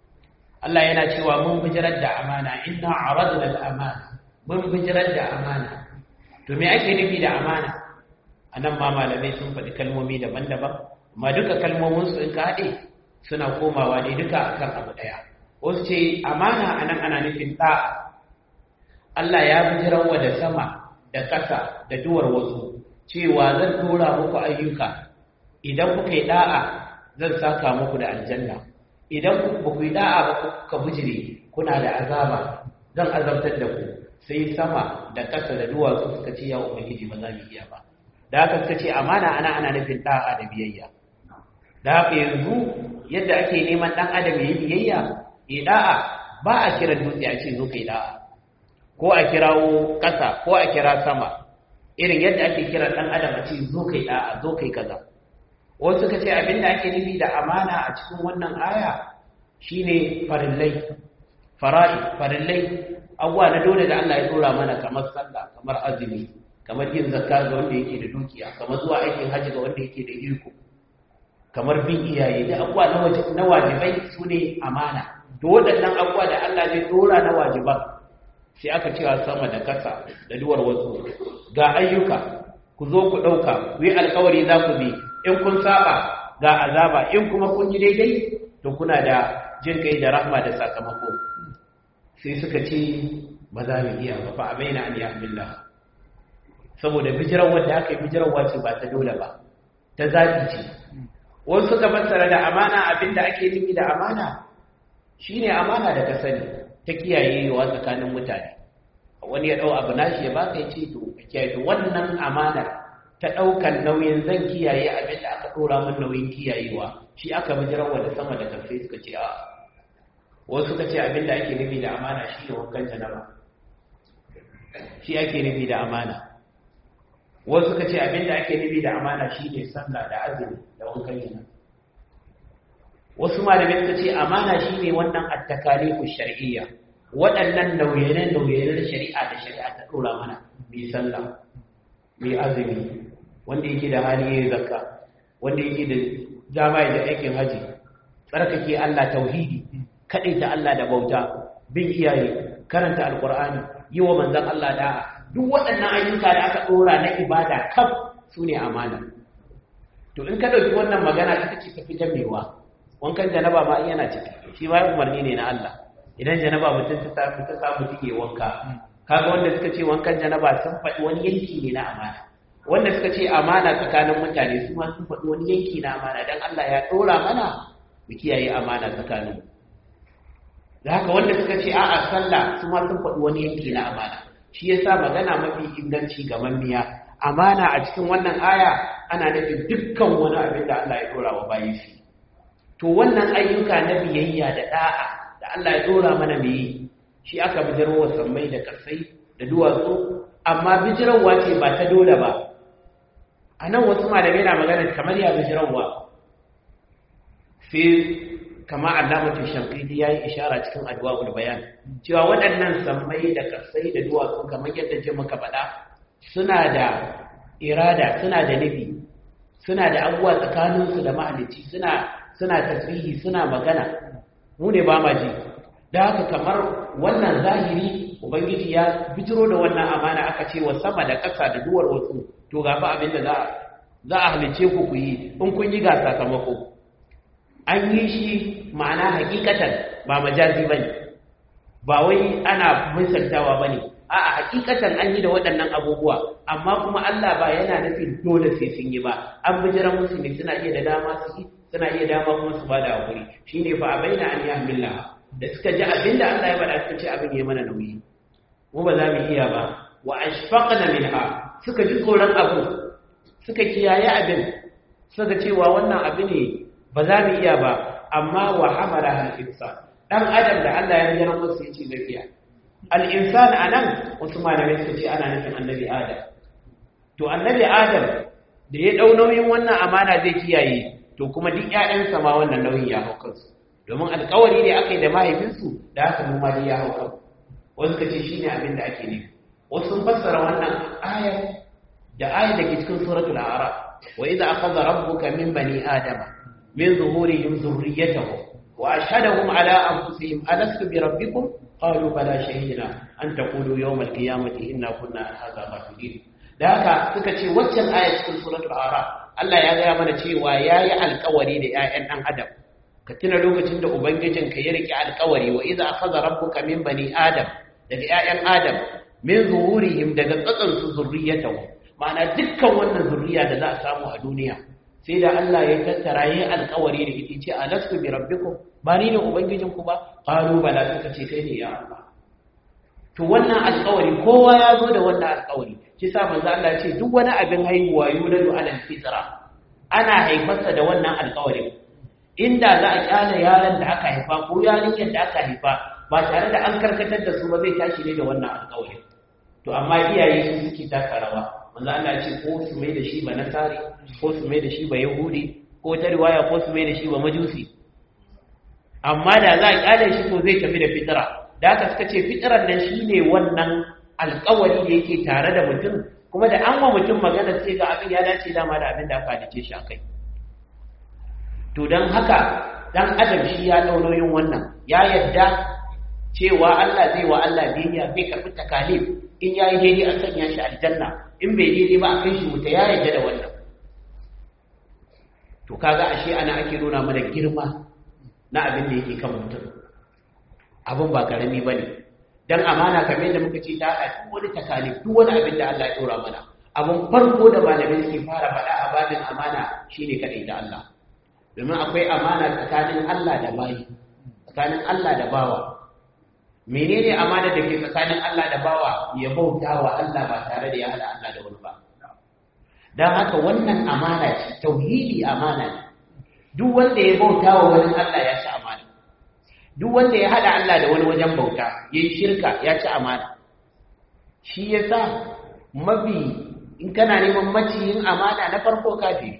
Allah yana cewa mun bijirar da amana inna aradna al-amana mun bijirar da amana to me ake nufi da amana anan ma malamai sun faɗi kalmomi daban-daban amma duka kalmomin su in ka haɗe suna komawa ne duka akan abu ɗaya wasu ce amana anan ana nufin ɗa'a Allah ya bijirar wa da sama da ƙasa da duwar wasu cewa zan tura muku ayyuka idan kuka yi ɗa'a zan saka muku da aljanna idan ba ku yi da'a ba ka bujire kuna da azaba zan azabtar da ku sai sama da ƙasa da duwatsu suka ce ya ubangiji ba za mu iya ba da haka suka ce amana ana ana nufin da'a da biyayya da haka yanzu yadda ake neman ɗan adam ya yi biyayya ya da'a ba a kira dutse a ce zo kai da'a ko a kirawo ƙasa ko a kira sama irin yadda ake kira ɗan adam a ce zo kai da'a zo kai kaza wasu suka ce abinda ake nufi da amana a cikin wannan aya shine farillai fara'i farillai abuwa na dole da Allah ya dora mana kamar sallah kamar azumi kamar yin zakka ga wanda yake da dukiya kamar zuwa aikin haji ga wanda yake da iko kamar bin iyaye da abuwa na wajibai su ne amana to waɗannan abuwa da Allah zai dora na wajiban sai aka cewa sama da kasa da duwar wasu ga ayyuka ku zo ku ɗauka ku yi alkawari za ku bi in kun saba ga azaba in kuma kun yi daidai to kuna da jin kai da rahma da sakamako sai suka ce ba za mu iya ba fa abaina an yahmillah saboda bijiran wanda aka yi bijiran ce ba ta dole ba ta zabi ce wasu suka fassara da amana abinda ake nufi da amana shine amana da ka sani ta kiyayewa tsakanin mutane wani ya dau abu nashi ya baka ya ce to kiyaye to wannan amana ta ɗaukan nauyin zan kiyaye abin da aka ɗora min nauyin kiyayewa shi aka bijirarwa da sama da karfe suka ce a wasu suka ce abin da ake nufi da amana shi ne wankan janaba shi ake nufi da amana wasu suka ce abin da ake nufi da amana shi ne sallah da azumi da wankan janaba wasu malamai suka ce amana shi ne wannan attakalifu shar'iyya waɗannan nauye-nauye shari'a da shari'a ta ɗora mana mai sallah mai azumi wanda yake da hali ya zakka wanda yake da dama ya aikin haji tsarkake Allah tauhidi kaɗai ta Allah da bauta bin iyaye karanta alkur'ani yi wa manzan Allah da'a duk waɗannan ayyuka da aka ɗora na ibada kaf su ne amana to in ka ɗauki wannan magana ita ce tafi jamewa wankan janaba ma yana ciki shi ma umarni ne na Allah idan janaba mutum ta samu ta samu take wanka kaga wanda suka ce wankan janaba sun faɗi wani yanki ne na amana wanda suka ce amana tsakanin mutane su ma sun faɗi wani yanki na amana dan Allah ya ɗora mana mu kiyaye amana tsakanin da haka wanda suka ce a'a sallah su ma sun faɗi wani yanki na amana shi yasa magana mafi inganci ga mamiya amana a cikin wannan aya ana nufin dukkan wani abin da Allah ya ɗora wa bayi shi to wannan ayyuka na biyayya da da'a da Allah ya ɗora mana mu yi shi aka bijirwa sammai da kasai da duwatsu amma bijirarwa ce ba ta dole ba a nan wasu malamai na magana kamar ya bijirarwa sai kama alamatu shankidi ya yi ishara cikin adwa'ul bayan cewa waɗannan sammai da kasai da duwatsu kamar yadda ce muka faɗa suna da irada suna da nufi suna da abubuwa tsakaninsu da mahalicci suna suna tasbihi suna magana mu ne ba ma ji da haka kamar wannan zahiri ubangiji ya bijiro da wannan amana aka ce wa sama da ƙasa da duwar wasu to ga fa abin da za za a halice ku ku yi in kun yi ga sakamako an yi shi ma'ana hakikatan ba majazi bane ba wai ana misaltawa bane a'a hakikatan an yi da waɗannan abubuwa amma kuma Allah ba yana nufin dole sai sun yi ba an bijira musu ne suna iya da dama su yi suna iya dama kuma su bada hakuri shine fa abaina an yahmillah da suka ji abinda Allah ya bada suka ce abin yayi mana nauyi mu ba za mu iya ba wa ashfaqna minha suka ji tsoron abu suka kiyaye abin suka cewa wannan abu ne ba za mu iya ba amma wa hamala hal insan dan adam da Allah ya yarda masa yace zai iya al insan anan wasu malamai suka ce ana nufin annabi adam to annabi adam da ya dau nauyin wannan amana zai kiyaye to kuma duk ƴaƴansa ma wannan nauyin ya hau kansu domin alƙawari ne aka yi da mahaifinsu da haka mu ma ya hau kansu wasu ka ce shine abin da ake nufi wasu sun fassara wannan ayar da ayar da ke cikin suratul a'raf wa idza akhadha rabbuka min bani adama min zuhurihim dhurriyyatahum wa ashhadahum ala anfusihim alastu bi rabbikum qalu bala shahidna an taqulu yawm al-qiyamati inna kunna an hadha ghafilin da haka suka ce waccan ayar cikin suratul a'raf Allah ya gaya mana cewa yayi alƙawari da ƴaƴan ɗan adam ka tuna lokacin da ubangijinka ya rike alƙawari wa idza akhadha rabbuka min bani adam daga ƴaƴan adam min zuhurihim daga tsatsan su zurriyatahu ma'ana dukkan wannan zurriya da za a samu a duniya sai da Allah ya tattara yayin alƙawari da ita ce alastu bi rabbikum ba ni ne ubangijinku ba qalu bala suka ce kai ne ya Allah to wannan alƙawari kowa ya zo da wannan alƙawari shi sa manzo Allah ya ce duk wani abin haihuwa yuladu alal fitra ana haifarsa da wannan alƙawarin inda za a kyale yaron da aka haifa ko yarinyar da aka haifa ba tare da an karkatar da su ba zai tashi ne da wannan alƙawarin to amma iyaye su suke taka rawa manzo Allah ya ce ko su mai da shi ba nasari ko su mai da shi ba yahudi ko ta riwaya ko su mai da shi ba majusi amma da za a kyale shi to zai tafi da fitira da haka suka ce fitirar nan shine wannan alƙawari da yake tare da mutum kuma da an wa mutum magana sai ga abin ya dace dama da abin da aka halice shi akai to don haka dan adam shi ya ɗau nauyin wannan ya yadda cewa Allah zai wa Allah biyayya zai karɓi takalif in ya yi daidai a sanya shi aljanna in bai daidai ba a kai shi wuta ya yadda da wannan to kaga ashe ana ake nuna mana girma na abin da yake kan mutum abin ba karami bane dan amana kamar da muka ce ta haɗa duk wani takalif duk wani abin da Allah ya ɗora mana abin farko da malamai suke fara faɗa a babin amana shine kaɗai da Allah domin akwai amana tsakanin Allah da bayi tsakanin Allah da bawa menene amana da ke tsakanin Allah da bawa ya bauta wa Allah ba tare da ya hada Allah da wani ba dan haka wannan amana ce tauhidi amana ne duk wanda ya bauta wa wani Allah ya ci amana duk wanda ya hada Allah da wani wajen bauta yayi shirka ya ci amana shi yasa mabi in kana neman maciyin amana na farko kafiri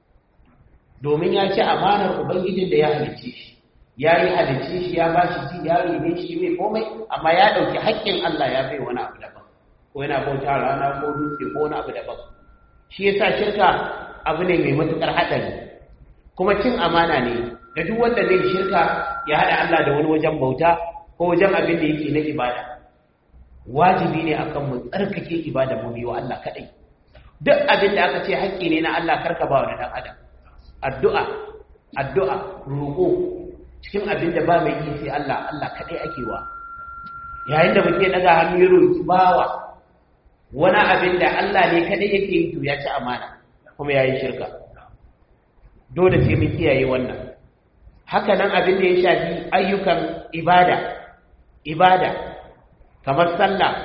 domin ya ci amanar ubangijin da ya halicce shi ya yi halicce shi ya ba shi ji ya rene shi mai komai amma ya ɗauki haƙƙin Allah ya bai wani abu daban ko yana bauta rana ko dutse ko wani abu daban shi yasa shirka abu ne mai matuƙar haɗari kuma cin amana ne da duk wanda zai shirka ya haɗa Allah da wani wajen bauta ko wajen abin da yake na ibada wajibi ne akan mu tsarkake ibada mu biyo Allah kaɗai duk abin da aka ce haƙƙi ne na Allah karka ba wani ɗan adam addu'a addu'a roƙo cikin abin da ba mai yi sai Allah Allah kaɗai ake wa yayin da muke daga hannu ya roƙi bawa wani abin da Allah ne kaɗai yake yi to ya ci amana kuma ya yi shirka dole sai mun kiyaye wannan haka nan abin da ya shafi ayyukan ibada ibada kamar sallah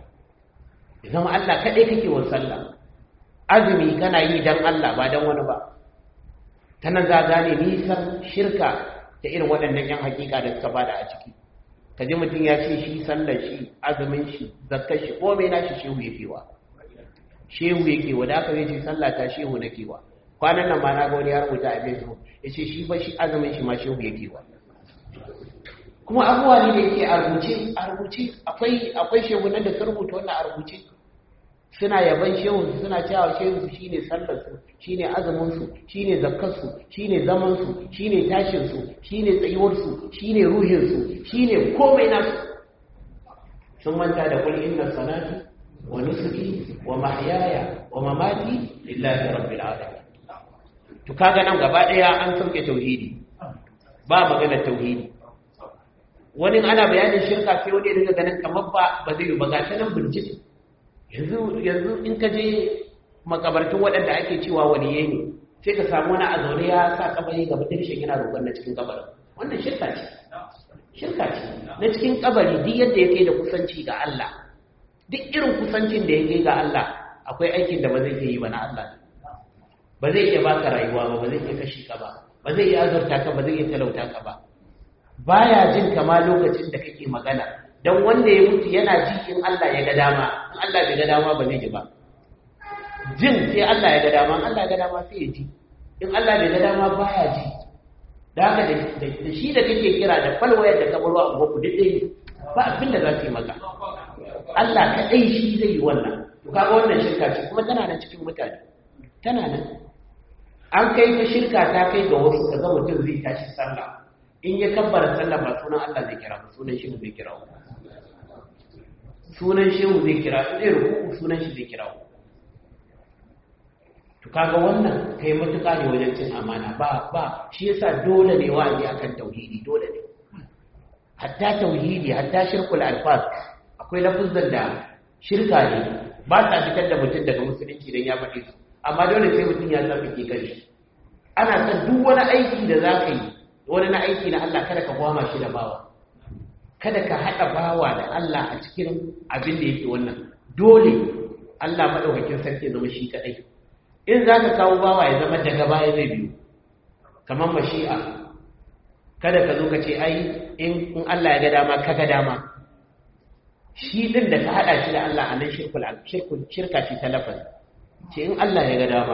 zama Allah kaɗai kake wa sallah azumi kana yi don Allah ba don wani ba ta nan za gane nisan shirka ta irin waɗannan yan hakika da suka bada a ciki ka ji mutum ya ce shi sallar shi azumin shi zakkar shi ko mai nashi shehu ya kewa shehu ya kewa da aka zai ce sallah ta shehu na kewa kwanan nan ma na ga wani ya rubuta a facebook ya ce shi ba shi azumin shi ma shehu ya kewa kuma abubuwa ne da yake a rubuce a rubuce akwai akwai shehu nan da sun rubuta wannan a rubuce suna yaban shehunsu suna cewa shehunsu shine sallarsu shine azuminsu shine zakkarsu shine zamansu shine tashinsu shine tsayuwarsu shine ruhinsu shine komai nasu sun manta da kul inna salati wa nusuki wa mahyaya wa mamati lillahi rabbil alamin to kaga nan gaba daya an sauke tauhidi ba magana tauhidi wani ana bayanin shirka sai wani daga ganin kamar ba ba zai yi ba gashi nan bincike yanzu yanzu in ka je makabartun waɗanda ake cewa waliye ne sai ka samu wani a zaune ya sa kabari gaba dirshin yana roƙon na cikin kabarin wannan shirka ce shirka ce na cikin kabari duk yadda ya kai da kusanci ga Allah duk irin kusancin da ya kai ga Allah akwai aikin da ba zai iya yi ba na Allah ba zai iya baka rayuwa ba ba zai iya kashi ka ba ba zai iya azurta ka ba zai iya talauta ka ba baya jin kama lokacin da kake magana dan wanda ya mutu yana ji in Allah ya ga dama in Allah bai ga dama ba zai ji ba jin sai Allah ya ga dama in Allah ya ga dama sai ya ji in Allah bai ga dama baya ji da haka da shi da kake kira da falwayar da ka baro a goku duk ɗaya ba abin da za su yi maka Allah kaɗai shi zai yi wannan to kaga wannan shirka ce kuma tana nan cikin mutane tana nan an kai ta shirka ta kai ga wasu ka ga mutum zai tashi sallah in ya kabbara sallah ba sunan Allah zai kira ba sunan shehu zai kira sunan shehu zai kira zai ruku sunan shi zai kira to kaga wannan kai matuƙa ne wajen cin amana ba ba shi yasa dole ne wa'azi akan tauhidi dole ne hatta tauhidi hatta shirkul alfaz akwai lafuzan da shirka ne ba sa fitar da mutum daga musulunci dan ya faɗi su amma dole sai mutum ya san fike kai ana san duk wani aiki da za ka yi wani na aiki na Allah kada ka gwama shi da bawa kada ka haɗa bawa da Allah a cikin abin da yake wannan dole Allah maɗaukakin sarki ya zama shi kaɗai in za ka kawo bawa ya zama daga baya zai biyu kamar mashi'a kada ka zo ka ce ai in Allah ya ga dama ka ga dama shi din da ka haɗa shi da Allah a nan shirkul shirka ce ta lafazi ce in Allah ya ga dama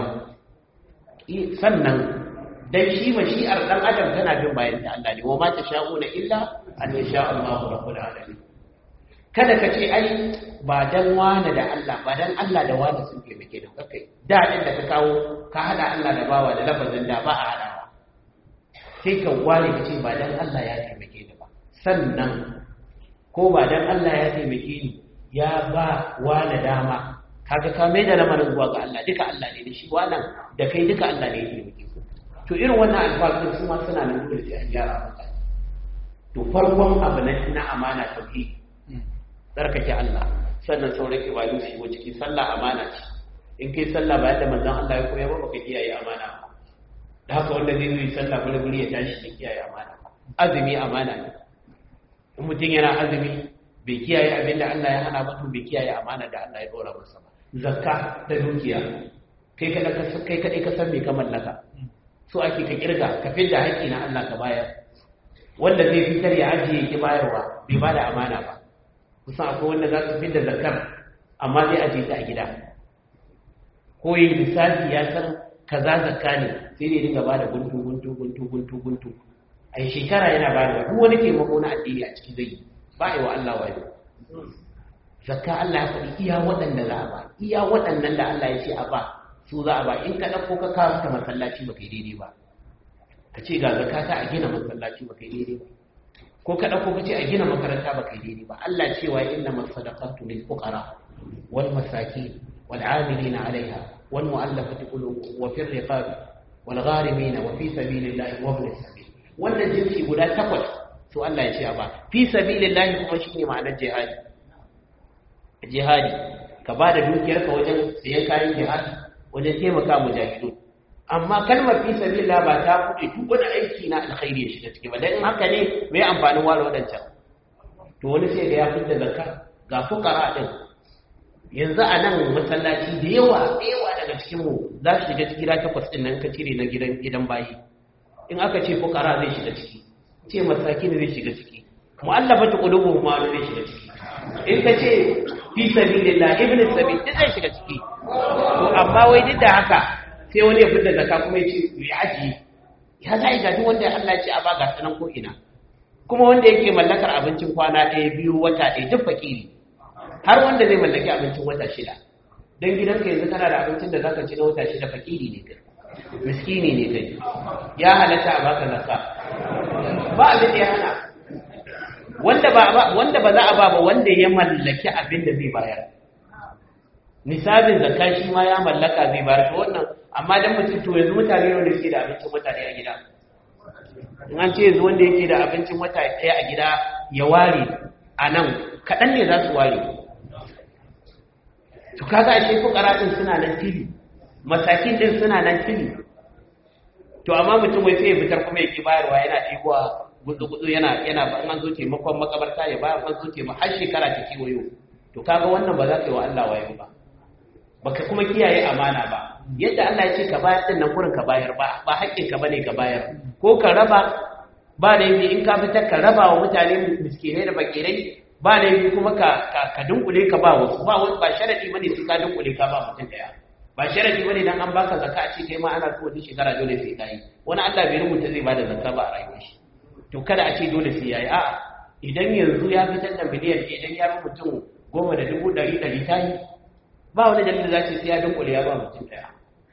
sannan dan shi mashi'ar dan adam tana bin bayan ta Allah ne wa ma tasha'una illa an yasha Allahu rabbul alamin kada ka ce ai ba dan wani da Allah ba dan Allah da wani sun taimake da kai da din da ka kawo ka hada Allah da bawa da lafazin da ba a hadawa sai ka ware ka ce ba dan Allah ya taimake ni ba sannan ko ba dan Allah ya taimake ni ya ba wani dama kaga ka mai da lamarin zuwa ga Allah duka Allah ne da shi wannan da kai duka Allah ne ya taimake ku to irin wannan alfazin su ma suna nan dole sai an gyara mutane to farkon abu na amana tauhidi tsarkake Allah sannan sauran ibadu su shigo ciki sallah amana ce in kai sallah ba yadda manzon Allah ya koya ba baka kiyaye amana ba da haka wanda zai yi sallah bari bari ya tashi ya kiyaye amana azumi amana ne in mutum yana azumi bai kiyaye abin da Allah ya hana ba to bai kiyaye amana da Allah ya dora masa ba zakka da dukiya kai kada ka kai kadai ka san me ka mallaka so ake ka kirga ka fidda haƙƙi na Allah ka bayar wanda zai fitar ya ajiye ki bayarwa bai bada amana ba kusan akwai wanda za su fidda zakar amma zai ajiye ta a gida ko yi lissafi ya san kaza zakka ne sai dai dinga bada guntu guntu guntu guntu guntu a shekara yana bada duk wani taimako na addini a ciki zai yi ba yi wa Allah wani zakka Allah ya faɗi iya waɗanda za a ba iya waɗannan da Allah ya ce a ba su za a ba in ka ɗauko ka kawo ta masallaci ba kai daidai ba ka ce ga zakka ta a gina masallaci ba kai daidai ba ko ka ɗauko ka ce a gina makaranta ba kai daidai ba Allah cewa inna masadaqatu lil fuqara wal masakin wal amilina alaiha wal mu'allafati qulubuhum wa fir riqab wal gharimin wa fi sabilillahi wa ibn sabil wannan jinsi guda takwas to Allah ya ce ba fi sabilillahi kuma shine ma'anar jihadi jihadi ka ba da dukiyarka wajen sayan kayan jihadi wajen taimaka mujahidun amma kalmar fi sabilillah ba ta buɗe duk wani aiki na alkhairi ya shiga ciki ba dan in haka ne me amfanin wala wadancan to wani sai da ya fitta zakka ga fuqara din yanzu a nan masallaci da yawa da yawa daga cikin mu za su shiga ciki da takwas din nan ka cire na gidan gidan bayi in aka ce fuqara zai shiga ciki ce masaki ne zai shiga ciki mu'allafatu qulubuhum ma zai shiga ciki in ka ce fi sabilillah ibn sabil duk zai shiga ciki to amma wai duk da haka sai wani ya fita zakka kuma ya ce ya ajiye ya za a gaji wanda Allah ya ce a ba ga sanan ko ina kuma wanda yake mallakar abincin kwana ɗaya biyu wata ɗaya duk fakiri har wanda zai mallaki abincin wata shida don gidanka yanzu kana da abincin da zaka ci na wata shida fakiri ne kai miskini ne kai ya halatta a baka zakka ba abin da ya hana wanda ba wanda ba za a ba ba wanda ya mallaki abin da zai bayar nisabin zakka shi ma ya mallaka zai bayar to wannan amma dan mutum to yanzu mutane ne suke da abincin mutane a gida in an ce yanzu wanda yake da abincin wata ɗaya a gida ya ware a nan kaɗan ne za su ware to kaga a shi fukara ɗin suna nan fili masakin ɗin suna nan fili to amma mutum wai sai ya fitar kuma ya ki bayarwa yana ɗigowa gutsu-gutsu yana yana ba an zo taimakon makabarta ya bayar an zo taimakon har shekara ta kewayo to kaga wannan ba za ka yi wa Allah wayo ba baka kuma kiyaye amana ba yadda Allah ya ce ka bayar din nan gurin ka bayar ba ba haƙƙin ka bane ka bayar ko ka raba ba da yi in ka fitar ka raba wa mutane miskinai da bakirai ba da yi kuma ka ka dunkule ka ba wasu ba ba sharadi bane sai ka dunkule ka ba mutum daya ba sharadi bane dan an baka zakka a ce kai ma ana so wani shekara dole sai kai wani Allah bai rubuta zai bada zakka ba a rayuwar shi to kada a ce dole sai yayi a'a idan yanzu ya fitar da miliyan idan ya bi mutum goma da dubu ɗari ɗari ta yi ba wani dalilin za ce sai ya dunkule ya ba mutum ɗaya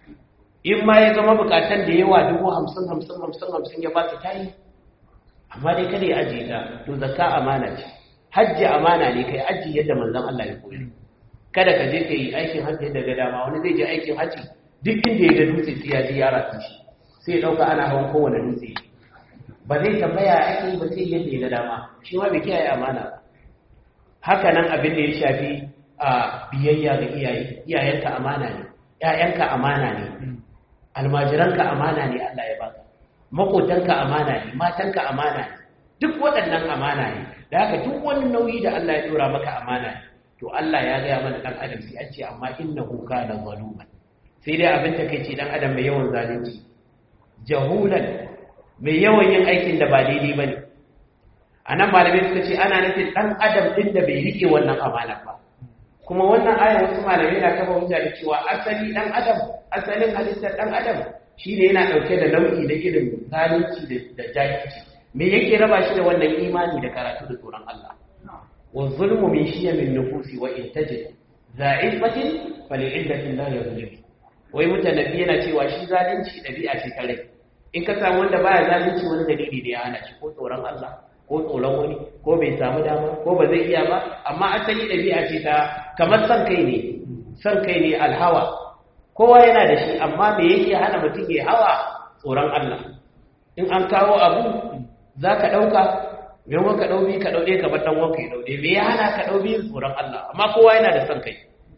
in ma ya zama bukatan da yawa dubu hamsin hamsin hamsin hamsin ya ba su ta yi amma dai kada ya ajiye ta to zakka amana ce hajji amana ne kai aji yadda manzon Allah ya koyar kada ka je ka yi aikin hajji yadda ga dama wani zai je aikin hajji duk inda ya ga dutse sai ya ji ya rasa shi sai ya dauka ana hawan kowane dutse ba zai tambaya ake yi ba sai yadda ya ga dama shi ma bai kiyaye amana ba haka nan abin da ya shafi a biyayya ga iyaye iyayenka amana ne ƴaƴanka amana ne almajiranka amana ne Allah ya baka makotanka amana ne matanka amana ne duk waɗannan amana ne da haka duk wani nauyi da Allah ya dora maka amana ne to Allah ya gaya mana dan adam sai an ce amma innahu kana zaluman sai dai abin ta kai ce dan adam mai yawan zalunci jahulan mai yawan yin aikin da ba daidai bane anan malamai suka ce ana nufin dan adam din da bai rike wannan amana ba kuma wannan aya wasu malamai na kafa hujja da cewa asali dan adam asalin halittar dan adam shine yana dauke da nau'i na irin zalunci da jahilci me yake raba shi da wannan imani da karatu da tsoron Allah wa zulmu min shiyamin nufusi wa in tajid za'ifatin fal'illatin la yuzlim wai mutanabbi yana cewa shi zalunci dabi'a ce ta rai in ka samu wanda baya zalunci wani dalili da ya hana shi ko tsoron Allah ko tsoron wani ko bai samu dama ko ba zai iya ba amma asali dabi'a ce ta kamar san kai ne san kai ne alhawa kowa yana da shi amma me yake hana mutum ya hawa tsoron Allah in an kawo abu za ka ɗauka maimakon ka ɗaubi ka ɗauɗe ka bar ɗanwanka ya ɗauɗe me ya hana ka ɗaubi tsoron Allah amma kowa yana da son kai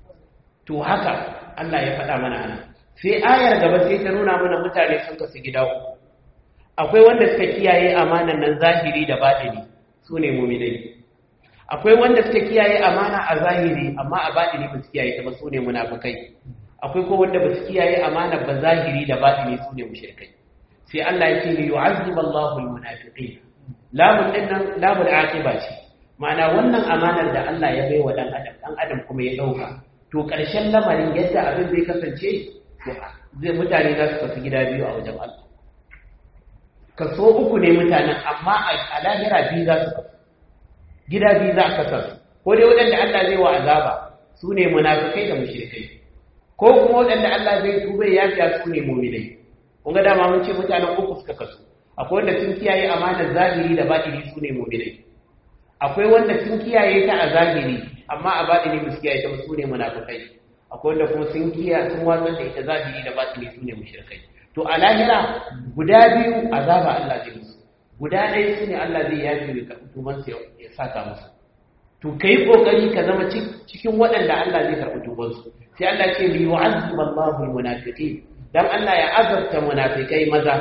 to haka Allah ya faɗa mana ana sai ayar gaba sai ta nuna mana mutane sun kasu gida uku akwai wanda suka kiyaye amanan nan zahiri da baɗini su ne muminai akwai wanda suka kiyaye amana a zahiri amma a baɗini ba su kiyaye ta ba su ne munafukai akwai ko wanda ba su kiyaye amana ba zahiri da baɗini su ne mushrikai sai Allah ya ce li yu'azzib Allahu al-munafiqin lamun din nan lamun aqiba ce ma'ana wannan amanar da Allah ya bai wa dan adam dan adam kuma ya dauka to karshen lamarin yadda abin zai kasance zai mutane za su kasu gida biyu a wajen Allah kaso uku ne mutanen amma a lahira biyu za su kasu gida biyu za ka kasu ko dai waɗanda Allah zai wa azaba su ne munafikai da mushrikai ko kuma waɗanda Allah zai tuba ya fiya su ne mu'minai kun ga dama mun ce mutanen uku suka kasu akwai wanda sun kiyaye amanar zahiri da batini su ne mu'minai akwai wanda sun kiyaye ta a zahiri amma a batini ba su kiyaye ta su ne munafikai akwai wanda kuma sun kiyaye sun watsar da ita zahiri da batini su ne mushrikai to a lahira guda biyu azaba Allah zai musu guda ɗaya su ne Allah zai yafi mai karɓi tubansu ya saka musu to kai kokari ka zama cikin waɗanda Allah zai karɓi tubansu sai Allah ce li yu'azzib Allahu al-munafiqin dan Allah ya azabta munafikai maza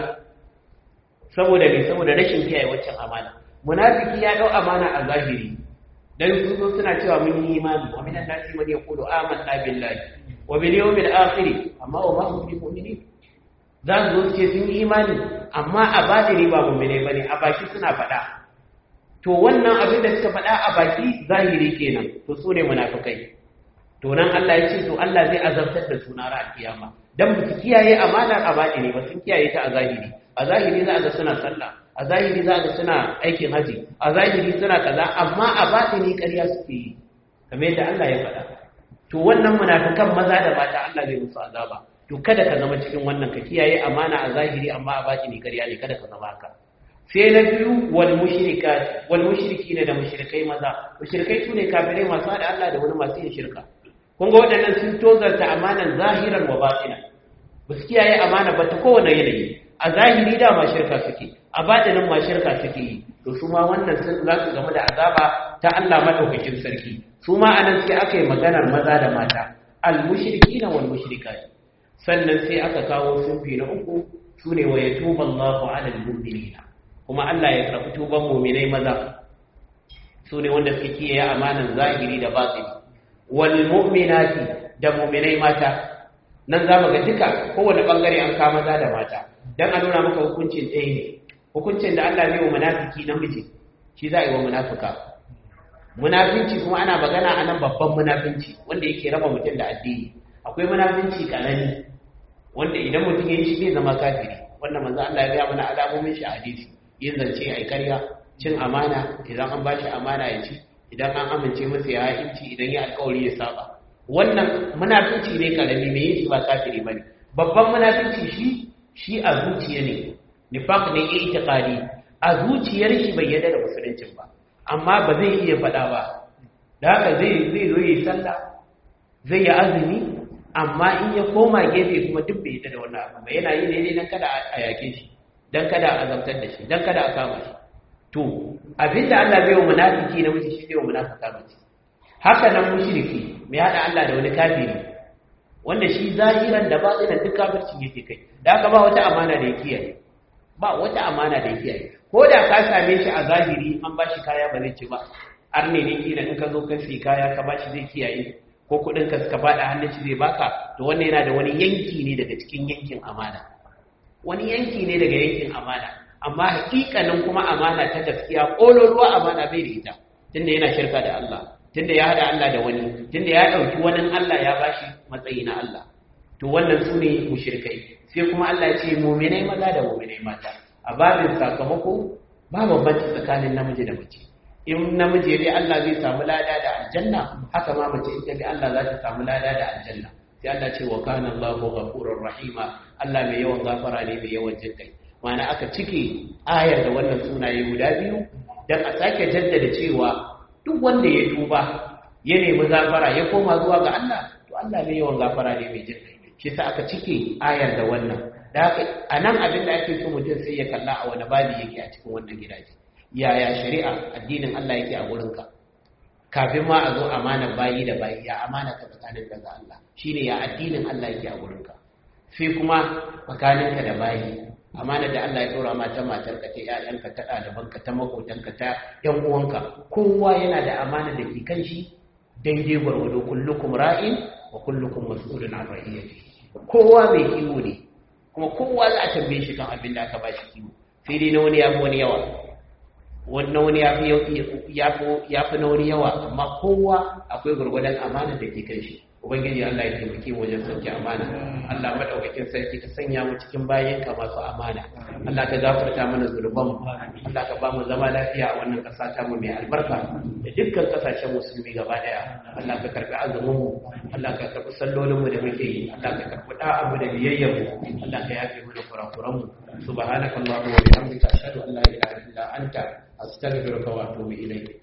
saboda me saboda rashin kiyaye waccan amana munafiki ya dau amana a zahiri dan su zo suna cewa mun yi imani wa minan nasi man yaqulu amanna billahi wa bil yawmil akhir amma wa ma hum bimu'minin za su zo su ce sun yi imani amma a batini ba mu'mine bane a baki suna faɗa to wannan abin da suka faɗa a baki zahiri kenan to su ne munafikai to nan Allah ya ce to Allah zai azabtar da su na ran kiyama dan ba su kiyaye amanar a batini ba sun kiyaye ta a zahiri a zahiri za a ga suna sallah a zahiri za a ga suna aikin haji a zahiri suna kaza amma a batini ƙarya suke yi kamar yadda Allah ya faɗa to wannan munafikan maza da mata Allah zai musu azaba to kada ka zama cikin wannan ka kiyaye amana a zahiri amma a batini ƙarya ne kada ka zama haka sai na biyu wal mushrikat wal mushrikina da mushrikai maza mushrikai sune kafirai masu hada Allah da wani masu yin shirka kun ga waɗannan sun tozarta amanan zahiran wa batina ba su kiyaye amana ba ta kowane yanayi a zahiri da ma shirka suke a batinin ma shirka suke yi to su ma wannan sun za su game da azaba ta Allah madaukakin sarki su ma anan sai aka yi maganar maza da mata al mushrikina wal mushrikat sannan sai aka kawo sunfi na uku sune wa yatubu Allahu ala al mu'minina kuma Allah ya karɓi tuban muminai maza su ne wanda suke kiyaye amanan zahiri da batini wal mu'minati da muminai mata nan za mu ga duka kowane bangare an kama maza da mata dan a nuna maka hukuncin ɗaya ne hukuncin da Allah bai wa munafiki namiji shi za a yi wa munafika munafinci kuma ana magana a nan babban munafinci wanda yake raba mutum da addini akwai munafinci karami wanda idan mutum ya yi shi zai zama kafiri wanda manzo Allah ya ga mana alamomin shi a hadisi yin zance ai karya cin amana idan an bashi amana ya ci idan an amince masa ya inci idan ya alƙawari ya saba wannan munafinci ne karami mai yin shi ba kafiri bane babban munafinci shi shi a zuciya ne nifaq ne itiqadi a zuciyar shi bai yarda da musuluncin ba amma ba zai iya faɗa ba da haka zai zai zo yi sallah zai yi azumi amma in ya koma gefe kuma duk bai yarda da wannan abu ba yana yi ne dan kada a yake shi dan kada a azabtar da shi dan kada a kama shi to abinda Allah bai wa munafiki na miji shi bai wa munafika mace haka nan mushriki mai hada Allah da wani kafiri wanda shi zahiran da batinan duk kafirci yake kai da haka ba wata amana da ya kiyaye ba wata amana da ya kiyaye ko da ka same shi a zahiri an bashi kaya ba zai ci ba arne ne kila in ka zo ka fi kaya ka bashi zai kiyaye ko kudin ka suka bada hannun shi zai baka to wannan yana da wani yanki ne daga cikin yankin amana wani yanki ne daga yankin amana amma hakikanin kuma amana ta gaskiya kololuwa amana bai da ita tunda yana shirka da Allah tunda ya hada Allah da wani tunda ya dauki wani Allah ya bashi matsayi na Allah to wannan su ne mushrikai sai kuma Allah ya ce mu'minai maza da mu'minai mata a babin sakamako ba bambanci tsakanin namiji da mace in namiji dai Allah zai samu lada da aljanna haka ma mace ita dai Allah za ta samu lada da aljanna sai Allah ce wa kana Allahu ghafurur rahima Allah mai yawan gafara ne mai yawan jinkai ma'ana aka cike ayar da wannan sunaye guda biyu dan a sake jaddada cewa duk wanda ya tuba ya nemi gafara ya koma zuwa ga Allah to Allah mai yawan gafara ne mai jinkai shi sa aka cike ayar da wannan da haka a nan abin da ake so mutum sai ya kalla a wani babi yake a cikin wannan gidaje yaya shari'a addinin Allah yake a wurinka kafin ma a zo amana bayi da bayi ya amana ka tsakanin daga Allah shine ya addinin Allah yake a wurinka sai kuma tsakaninka da bayi amana da Allah ya dora ma ta matarka ta ƴaƴanka ta ɗalibanka ta makotanka ta ƴan uwanka kowa yana da amana da ke kan shi daidai gwargwado kullukum ra'in wa kullukum mas'ulun an ra'iyatihi kowa mai kiwo ne kuma kowa za a tambaye shi kan abin da aka ba shi kiwo sai dai na wani ya fi wani yawa wani wani ya fi na wani yawa amma kowa akwai gwargwadon amana da ke kan shi ubangiji Allah ya taimake mu wajen sauke amana Allah madaukakin sarki ka sanya mu cikin bayan ka masu amana Allah ka gafarta mana zurban mu Allah ka ba mu zama lafiya a wannan kasa ta mu mai albarka da dukkan kasashen musulmi gaba daya Allah ka karbi azumin mu Allah ka karbi sallolin mu da muke yi Allah ka karbi da'a mu da biyayyar mu Allah ka yafe mana kurakuran mu subhanakallahumma wa bihamdika ashhadu an la ilaha illa anta astaghfiruka wa atubu ilayk